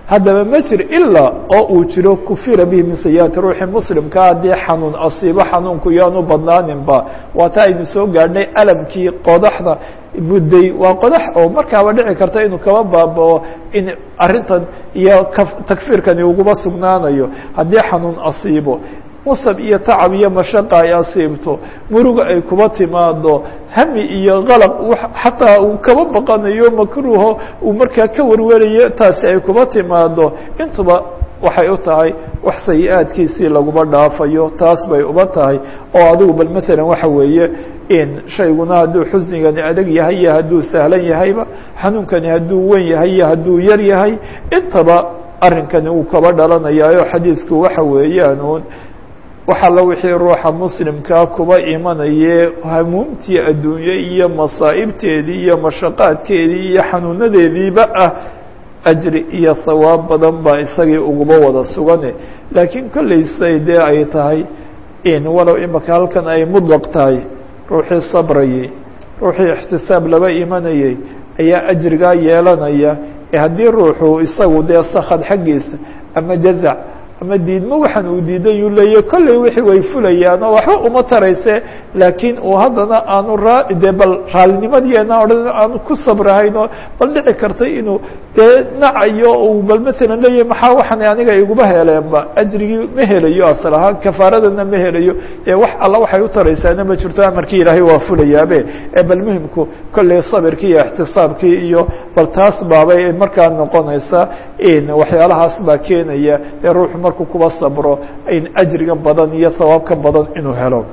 haddaba ma jir ilaa oo uu jiro kufira bihi min sayiaati ruuxi muslimkaa haddii xanuun asiibo xanuunku yaanu badnaaninba waa taa aynu soo gaadhnay alamkii qodaxda mudday waa qodax oo markaaba dhici karta inuu kaba baabao in arrintan iyo takfiirkani uguba sugnaanayo haddii xanuun asiibo musab iyo tacab iyo mashaqa ay asiibto muruga ay kuba timaado hami iyo qalaq xataa uu kaba baqanayo makruuho uu markaa ka warwarayo taasi ay kuba timaado intuba waxay u tahay wax sayi-aadkiisii laguma dhaafayo taas bay uba tahay oo adigu bal maalan waxa weeye in shayguna hadduu xusnigani adag yahay iyo hadduu sahlan yahayba xanuunkani hadduu wen yahay iyo hadduu yar yahay intaba arrinkani uu kaba dhalanayaayo xadiidku waxa weeyaan uun wax alla wixii ruuxa muslimkaa kuba imanaye hamuumtii adduunye iyo masaa'ibteedii iyo mashaqaadkeedii iyo xanuunadeediiba ah ajri iyo hawaab badan baa isagii uguba wada sugane laakiin kolleysay dee ay tahay in walow imaka halkan ay mudlaq tahay ruuxii sabrayey ruuxii ixtisaab laba imanayey ayaa ajrigaa yeelanaya ee haddii ruuxu isagu dee sakad xaggiisa ama jazac ama diidmo waxaan uu diidan yuu leeya kolley wixii way fulayaan oo waxba uma tarayse laakiin uu haddana aanu raa dee bal raalinimadeena odhan aanu ku sabrahayn oo bal dhici kartay inuu dee nacayo uu bal maalan leeyahy maxaa waxaan aniga iguma heleenba ajrigii ma helayo asal ahaan kafaaradana ma helayo dee wax alla waxay u taraysaana ma jirto amarkii ilaahay waa fulayaabe ee bal muhimku kolley sabirkii iyo ixtisaabkii iyo bal taas baabay markaa noqonaysa in waxyaalahaas baa keenaya ee ruuxu markuu kuba sabro in ajriga badan iyo hawaabka badan inuu helo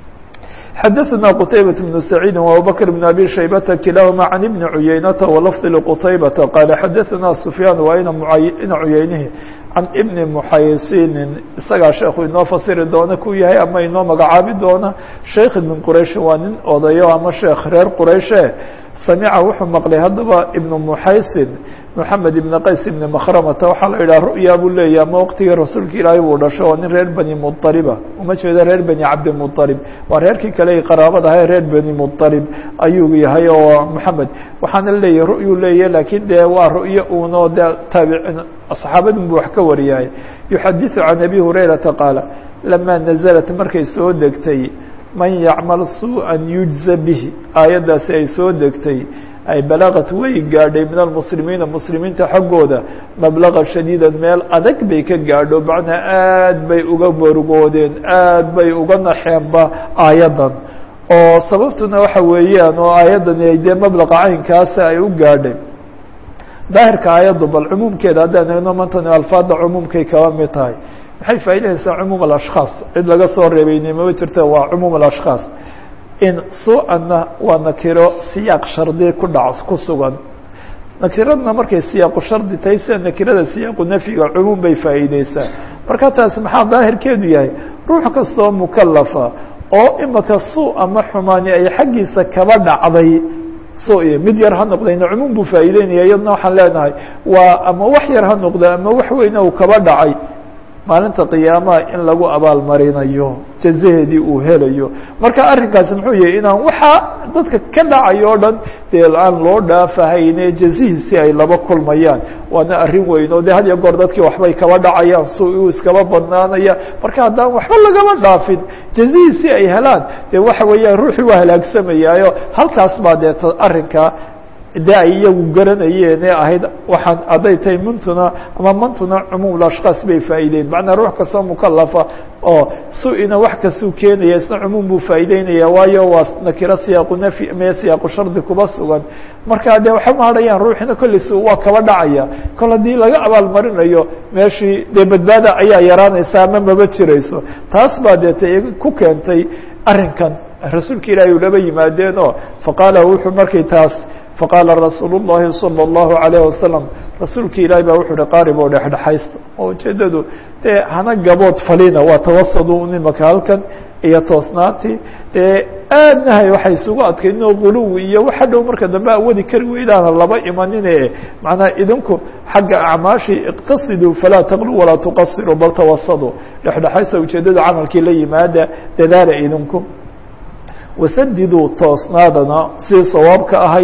xadaثna qتaybaة بن سacيidi وabubكر بن abي شhaybةa kilahma عan بن عuyeynata وlفظ لqتaybaةa qاaل xadaثna سfyaan waa ina cuyeynihi can ibni muxaysinin isagaa sheekhu inoo fasiri doona ku yahay ama inoo magacaabi doona sheikh min qurayshi waa nin odayo ama sheekh reer qurayshe samica wuxuu maqlay haddaba ibnu muxaysin moxamed ibn qays ibni makhramata waxaa la yidhaha ru'ya buu leeyahy ama waqtigii rasuulka ilaahay buu dhasho waa nin reer bani muطaliba uma jeedo reer bani cabdimuطalib waa reerkii kale qaraabad ahay reer bani muطalib ayuu yahay oo moxamed waxaana leeyahy ru'yuu leeyahy laakiin dee waa ru'yo uunoo de taabici saxaabadun buu wax ka wariyahay yuxadiثu can abi hurayrata qaala lama naزlat markay soo degtay man yacmal suuءa yujza bihi aayaddaasi ay soo degtay ay balaqat way gaadhay min almuslimiina muslimiinta xaggooda mablaqa shadiida meel adag bay ka gaadho macnaa aad bay uga morgoodeen aad bay uga naxeenba aayaddan oo sababtuna waxa weeyaan oo aayaddani ay dee mablaqa caynkaasa ay u gaadhay daahirka aayaddu bal cumuumkeeda haddaan eegno mantani alfaada cumuumkay kaba mid tahay maxay faa'iidaysaa cumuum alashkhaas cid laga soo reebayni mama jirta waa cumuum alashkhaas in su-anna waa nakiro siyaaq shardi ku dhac ku sugan nakiradna markay siyaaqu shardi tahay sida nakirada siyaaqu nafyiga cumuum bay faa'iideysaa marka taasi maxaa daahirkeedu yahay ruux kastoo mukalafa oo imaka su ama xumaani ay xaggiisa kaba dhacday so mid yar ha noqdayna cumuum buu faa'iideynaya iyadna waxaan leenahay waa ama wax yar ha noqda ama wax weyna uu kaba dhacay maalinta qiyaamaha in lagu abaalmarinayo jazaheedii uu helayo marka arrinkaasi muxuu yahay inaan waxaa dadka ka dhacayo o dhan dee aan loo dhaafahayne jazihiisi ay laba kulmayaan waana arrin weyn oo de had iyo goor dadkii waxbay kaba dhacayaan su uu iskaba badnaanaya marka haddaan waxba lagaba dhaafin jazihiisi ay helaan dee waxa weeyaan ruuxii waa halaagsamayaayo halkaas baa dee arrinka de ay iyagu garanayeen ee ahayd waxaan hadday tahay mantuna ama mantuna cumuum ashkaas bay faa'iideyn macnaa ruux kastoo mukalafa oo su-ina wax kastuu keenaya isna cumuum buu faa'iideynaya waayo waa nakiro siyaaqu nafyi mee siyaaqu shardi kuba sugan marka dee waxa ma hadhayaan ruuxina kollisu waa kaba dhacaya kol haddii laga abaalmarinayo meeshii dee badbaada ayaa yaraanaysa ama maba jirayso taas baa deeta ku keentay arrinkan rasuulka ilaahi ulaba yimaadeen oo faqaala wuxuu markay taas faqaala rasuul الlahi salى الlahu عalيه wasalam rasuulka ilaahi baa wuxuu hi qaarib oo dhexdhexaysta oo ujeedadu dee hana gabood falina waa tawasadu nimaka halkan iyo toosnaantii dee aadnahay waxay isugu adkayn oo guluwi iyo waxa dhow marka dambe awadi kari weydaana laba imanine macnaa idinku xagga acmaashii iqtasiduu falaa taqlu walaa tuqasiruu bal tawasadu dhexdhexaysta ujeedada camalkii la yimaada dadaala idinku wasadiduu toosnaadana sidii sawaabka ahayd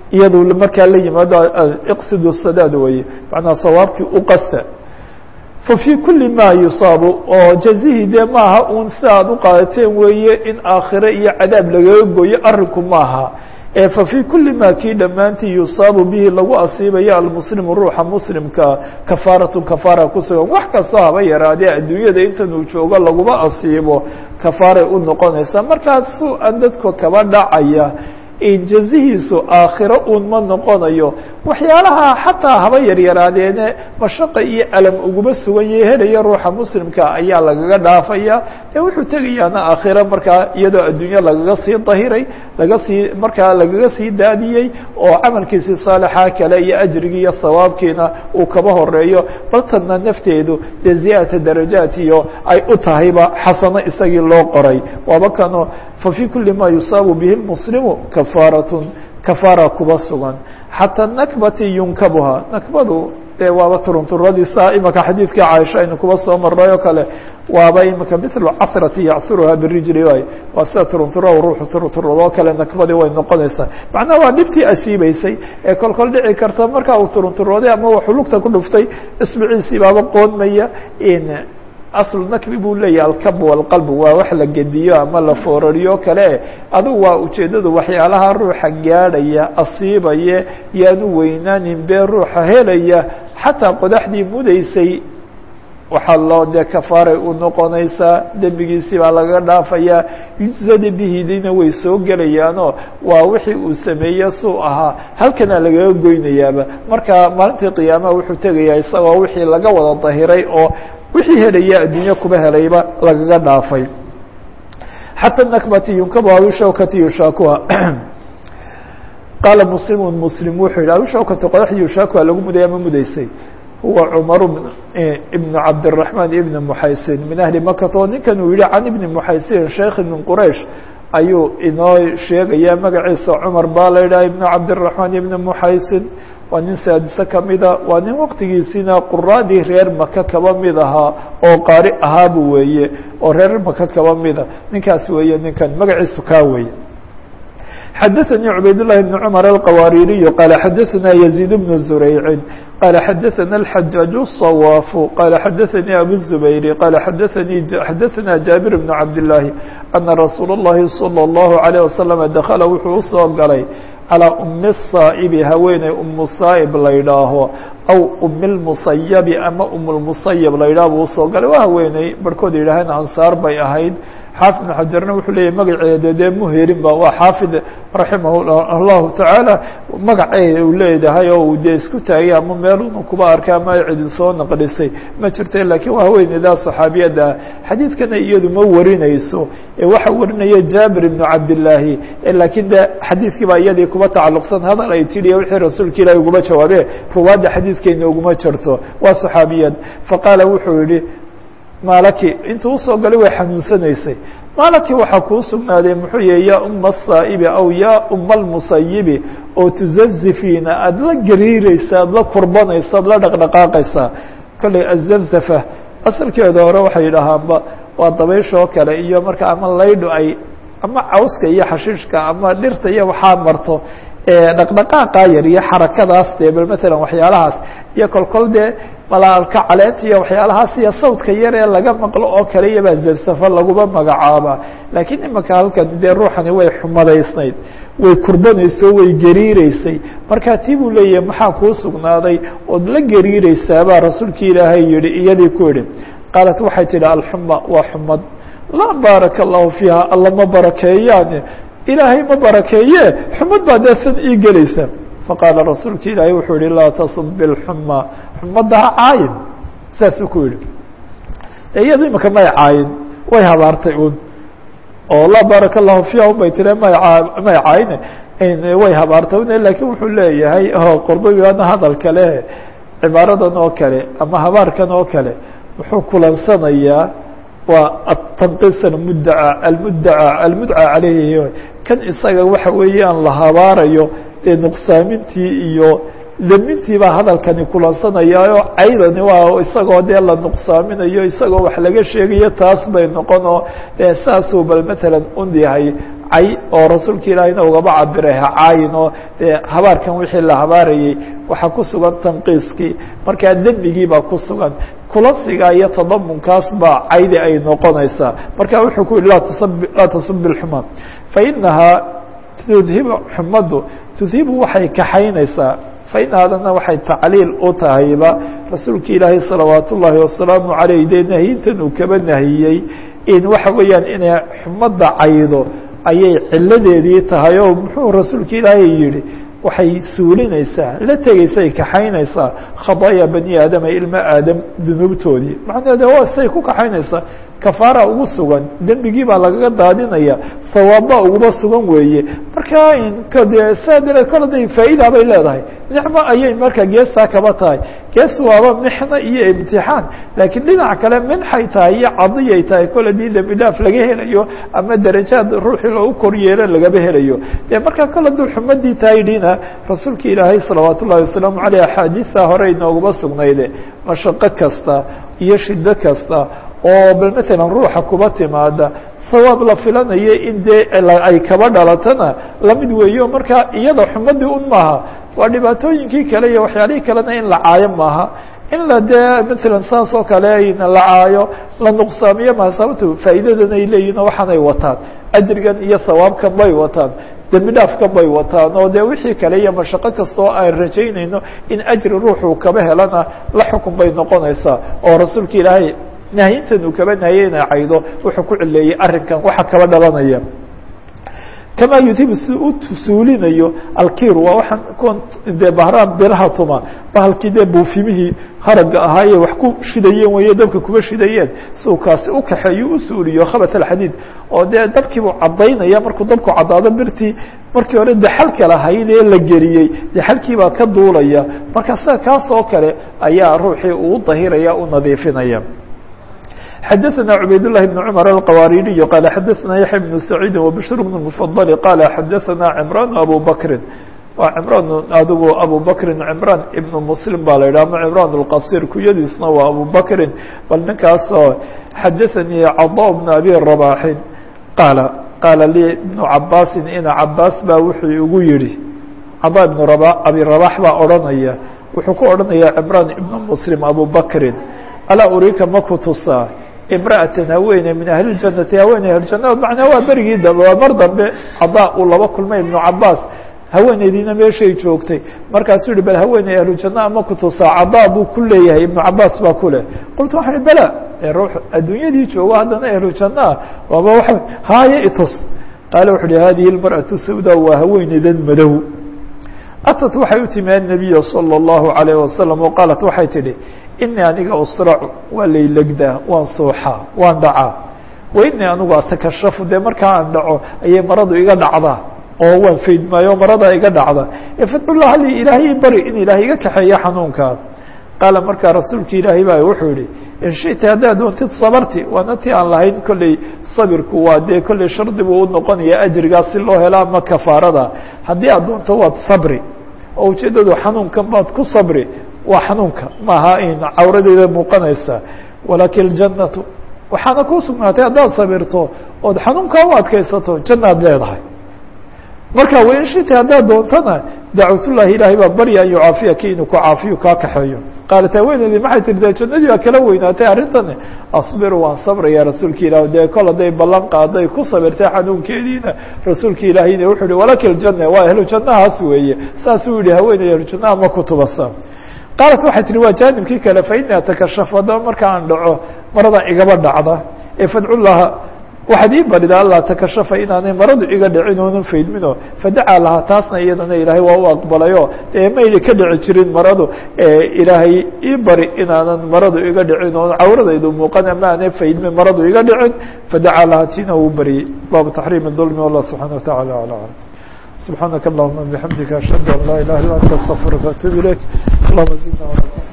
iyadu markaa la yimaado iqsidu sadaad weeye macnaa sawaabkii u qasta fafي kuli ma yusaabu oo jazihii dee maaha un si aad u qaadateen weeye in aakhire iyo cadaab lagaga goyo arinku maaha fafي kuli ma kii dhammaantii yusaabu bihi lagu asiibayo almuslimu ruuxa muslimka kafaaratun kafaara ku sugan wax kastoo haba yaraadee adduunyada intan uu joogo laguma asiibo kafaaray u noqonaysaa markaasu an dadka kaba dhacaya jazihiisu aakhiro uun ma noqonayo waxyaalaha xataa haba yaryaraadeene mashaqa iyo alam uguma sugan yahe helaya ruuxa muslimka ayaa lagaga dhaafaya ee wuxuu tegayaana aakhiro markaa iyadoo adduunyo lagaga sii dahiray laga sii markaa lagaga sii daadiyey oo camalkiisii saalixa kale iyo ajrigii iyo sawaabkiina uu kaba horeeyo baltanna nafteedu dee ziyaadata darajaat iyo ay u tahayba xasano isagii loo qoray waaba kano fafي kuli ma yusaabu bihi اmuslimu kafaaratun kafaara kuba sugan xatى nakbati yunkabuha nakbadu dee waaba turunturadiisa imaka xadiidkii caaisha aynu kuba soo marnay oo kale waaba imika mil casrati yacsuruha birijli waay waa sida turuntura ruuxu turunturadoo kale nakbadii way noqonaysaa macnaha waa dhibtii asiibeysay ee kol kol dhici karta markaa uu turunturooday ama waxuu lugta ku dhuftay isbiciisii baaba qoonmaya aslu nakbi buu leeyahay alkab walqalb waa wax la gediyo ama la foorariyo kale adugu waa ujeeddadu waxyaalaha ruuxa gaadhaya asiibaya yaanu weynaanin bee ruuxa helaya xataa qodaxdii mudaysay waxaa loo dee kafaaray u noqonaysaa dembigiisii baa laga dhaafayaa yujzadi bihidina way soo gelayaanoo waa wixii uu sameeye suu ahaa halkana lagaga goynayaaba marka maalintii qiyaamaha wuxuu tegayaa isagoo wixii laga wada dahiray oo wixii helaya adduunye kuba helayba lagaga dhaafay xatى nakbati yunkabu awishawkati yushaakuha qaala muslimu muslim wuxuu yihi awishawkati qodaxdii yushaakuha lagu mudaya ma mudaysay huwa cumar ibn cabdالرaحman ibn muxaysin min ahli makata oo ninkan uu yihi can ibni muxaysin sheekhi min quraish ayuu inoo sheegaya magaciisa cumar baa la yidhaha ibn cabdالرaحman ibn muxaysin waa nin saadise kamida waa nin waqtigiisiina quraadii reer maka kaba mid ahaa oo qaari ahaabu weeye oo reer maka kaba mida ninkaas weeye ninkan magaciisu kaa weeye xadaثnي cubayd للhi بن cmر الqwاririي qال xadaثna يزيد بن زurayع qال xadaثna الحجاaج الصواف qال xadaثnي أbو الزبير qال xadaثnي xadaثna جابر بن cabd اللahi أنa رasuul الlahi صلى الله عليه وسلم dkla wuxuu usoo galay calىa umi الصaaئbi haweeney umu saa'ib la ydhaaho aw umi اlmusayabi ama um lmusayab la ydhaah buu usoo galay waa haweeney barhkood yidhaaheen ansaar bay ahayd xaafid بن xajarna wuxuu leeyahy magaceeda dee muherin ba waa xaafid raximah الlahu taعaalى magaceeda uu leedahay oo uu dee isku taagay ama meeluna kuba arkay ama cidi soo naqdhisay ma jirta lakiin waa haweeneydaa صaxaabiyadda xadiidkana iyadu ma warinayso ee waxa warinaya jaabir ibn cabdالlaahi lakiin de xadiidkii baa iyadii kuba tacaluqsan hadal ay tidhi wixii rasuulka ilahi uguma jawaabe ruwaadda xadiidkeena uguma jirto waa صaxaabiyad faqaala wuxuu yihi maalaki intuu usoo galay way xanuunsanaysay maalaki waxaa kuu sugnaaday muxuu yihi yaa uma الsaa'ibi aw yaa uma اlmusayibi oo tuzazifiina aada la gariireysa aada la kurbanaysa aada la dhaqdhaqaaqaysaa kolley azafzafa asalkeeda hore waxay yidhaahaanba waa dabayshoo kale iyo marka ama laydho ay ama cawska iyo xashiishka ama dhirta iyo waxaa marto dhaqdhaqaaqa yar iyo xarakadaas dee bal matalan waxyaalahaas iyo kolkol dee malaalka caleenta iyo waxyaalahaas iyo sawdka yar ee laga maqlo oo kale iyobaa zafsafa laguma magacaaba laakiin imaka halkan dee ruuxani way xumadaysnayd way kurbanayso way gariireysay markaa tii buu leeyahay maxaa kuu sugnaaday ood la gariireysaabaa rasuulki ilaahay yihi iyadii ku yihi qaalat waxay tidhi alxuma waa xumad laa baaraka allahu fiiha alla ma barakeeyaan ilaahay ma barakeeye xumad baa dee san ii gelaysa faqaala rasuulka ilaahay wuxuu yihi laa tasub bilxuma xumadda ha caayin saasuu ku yihi iyado imika may caayin way habaartay un oo laa baaraka allahu fiiha un bay tiri may may caayin way habaartay un lakiin wuxuu leeyahay qordobigana hadal kale cibaaradan oo kale ama habaarkan oo kale wuxuu kulansanayaa waa atanqis almuddaca almuddaca almudca caleyhi kan isaga waxa weeyaan la habaarayo dee nuqsaamintii iyo damintii baa hadalkani kulansanayaayo caydani waa isagoo dee la nuqsaaminayo isagoo wax laga sheegayo taas bay noqon oo dee saasuu bal matalan un yahay cay oo rasuulka ilaahayna ugaba cabiray ha caayin oo dee habaarkan wixii la habaarayey waxaa ku sugan tanqiiskii markaa dembigii baa ku sugan kulasiga iyo tadamunkaas baa caydi ay noqonaysaa marka wuxuu ku yihi laa tasub اxuma fainahaa tudhibu xumadu tudhibu waxay kaxaynaysaa fainahaadana waxay tacliil u tahayba rasuulka ilaahay salawaat ullaahi wasalaamu عaleyh dee nahiyintan uu kaba nahiyey in waxa weeyaan inay xumada caydo ayay ciladeedii tahay oo muxuu rasuulka ilaahay yihi waxay suulinaysaa la tegaysay kaxaynaysaa khadaaya bani aadama ilma aadam dunuubtoodii macnaheeda waa say ku kaxaynaysaa kafaara ugu sugan dembigii baa lagaga daadinaya sawaabba uguba sugan weeye marka de saa dareed kol haday faa'iida bay leedahay nicmo ayay marka geestaa kaba tahay gees waaba mixno iyo imtixaan laakiin dhinac kale minxay tahay iyo cadiyay tahay kol haddii dembi dhaaf laga helayo ama darajaad ruuxii loogu kor yeelo lagaba helayo de marka kol hadduu xumadii tahay dhina rasuulka ilaahay salawaat ullahi wasalaamu aleyh axaadiisa hore inooguma sugnayde mashaqo kasta iyo shido kasta oo bal matalan ruuxa kuba timaada sawaab la filanayo in dee ay kaba dhalatana lamid weeyo marka iyada xumadii un maaha waa dhibaatooyinkii kale iyo waxyaalihii kalena in la caayo maaha in la dee matalan saas oo kale la caayo la nuqsaamiyo maha sababto faa'iidadan ay leeyihin oo waxaanay wataan ajrigan iyo sawaabkan bay wataan dembi dhaafkan bay wataan oo dee wixii kale iyo mashaqo kasta oo aan rajaynayno in ajri ruuxuu kaba helana la xukun bay noqonaysaa oo rasuulka ilaahay nahyintan uu kaba nahiyey inay caydo wuxuu ku cileeyey arrinkan waxa kaba dhalanaya kama yudhibu si u suulinayo alkir waa waxaan kuwan dee bahraan biraha tuma bahalkii dee buufimihii haraga ahaa ee wax ku shidayeen weeye dabka kuma shidayeen si uu kaasi u kaxeeyo u suuliyo khabat alxadiid oo dee dabkiibuu caddaynaya markuu dabku caddaado birtii markii hore daxalka lahayd ee la geliyey daxalkii baa ka duulaya marka sida kaas oo kale ayaa ruuxii uu dahiraya u nadiifinaya xdثna عbayd اللh بن cمر الqwاridiي qال xadثna yaحya بن سعيid وبشhr بن المفضل qال xadثna عمrان أbو bكri waa cمrان adigu أbو bكri cمrان iبن mسلم ba la yidhah ama cمrان الqصيr kuyadiisna waa أbو bكri bal ninkaasoo xadaثnii cضاء بن أbي رباحin qاaل qاala lii بن cabاsi ina cabاs ba wuxuu igu yihi cضاء بن abi رباح baa odhanaya wuxuu ku odhanaya cمrان iبن mسلم أbو bكri alaa urika maku tusaa imra'atan haweeney min ahli ljanati haweeney ahlujanna macnaa waa berigii dambe waa mar dambe cadaa uu laba kulmay ibnu cabaas haweeneydiina meeshay joogtay markaasuu yihi bal haweeney ahlujanna ama ku tusaa cadaa buu ku leeyahay ibnu cabaas baa ku leh qultu waxaan ihi bela ruux adduunyadii joogo haddana ahlujannaah waaba waa haaye itus qaala wuxu uhi hadihi lmar'atu sawda waa haweeneydan madow atat waxay u timi annabiya salى اllahu عalayh wasalam oo qaalat waxay tidhi inii aniga usracu waa laylegdaa waan suuxaa waan dhacaa wa inii anigu atakashafu dee markaa aan dhaco ayay maradu iga dhacdaa oo waan faydmaayo maradaa iga dhacda fadcullah li ilaahay bari in ilaahay iga kaxeeya xanuunkaa qaala markaa rasuulka ilaahay baa wuxuu yihi in shita haddaad doontid sabarti waana ti aan lahayn kolley sabirku waa dee kolley shardi buu unoqonaya ajrigaas si loo helo ama kafaarada haddii aad doonto waad sabri oo ujeeddadu xanuunkan baad ku sabri waa xanuunka maaha in cawradeeda muuqanaysa walakin اljannatu waxaana kuu sugnaatay haddaad sabirto ood xanuunkaa u adkaysato jannaad leedahay marka wain shita haddaad doontana dacwatullahi ilaahay baa barya an yucaafiyaki inuu ku caafiyo kaa kaxeeyo qaalat haweeneydii maxay tihi dee jannadii baa kala weynaatay arrintani asbiru waan sabraya rasuulka ilah dee kol hadday ballan qaaday ku sabirtay xanuunkeediina rasuulka ilaahayna wuxuu yihi walaki ljanna waa ahlu jannahaas weeye saasuu yihi haweeney ahlu jannaha ma kutubasa qaalat waxay tihi waa jaanibkii kale faini atakashaf haddaba marka aan dhaco maradan igaba dhacda ee fadcullaha waxaad ii barida alla takashafa inaanay maradu iga dhicin oonan faydmino fadacaa lahaa taasna iyadana ilaahay waa u aqbalayo dee mayna ka dhici jirin maradu ilaahay ii bari inaanan maradu iga dhicin oon cawradaydu muuqan ama aanay faydmin maradu iga dhicin fadacaa lahaa tina uu bariyey baabu taxriim dulmi wallah subxana watacala ala alam سبحانك اللهم بحمدك أشهد أن لا إله إلا أنت استغفرك وأتوب إليك اللهم زدنا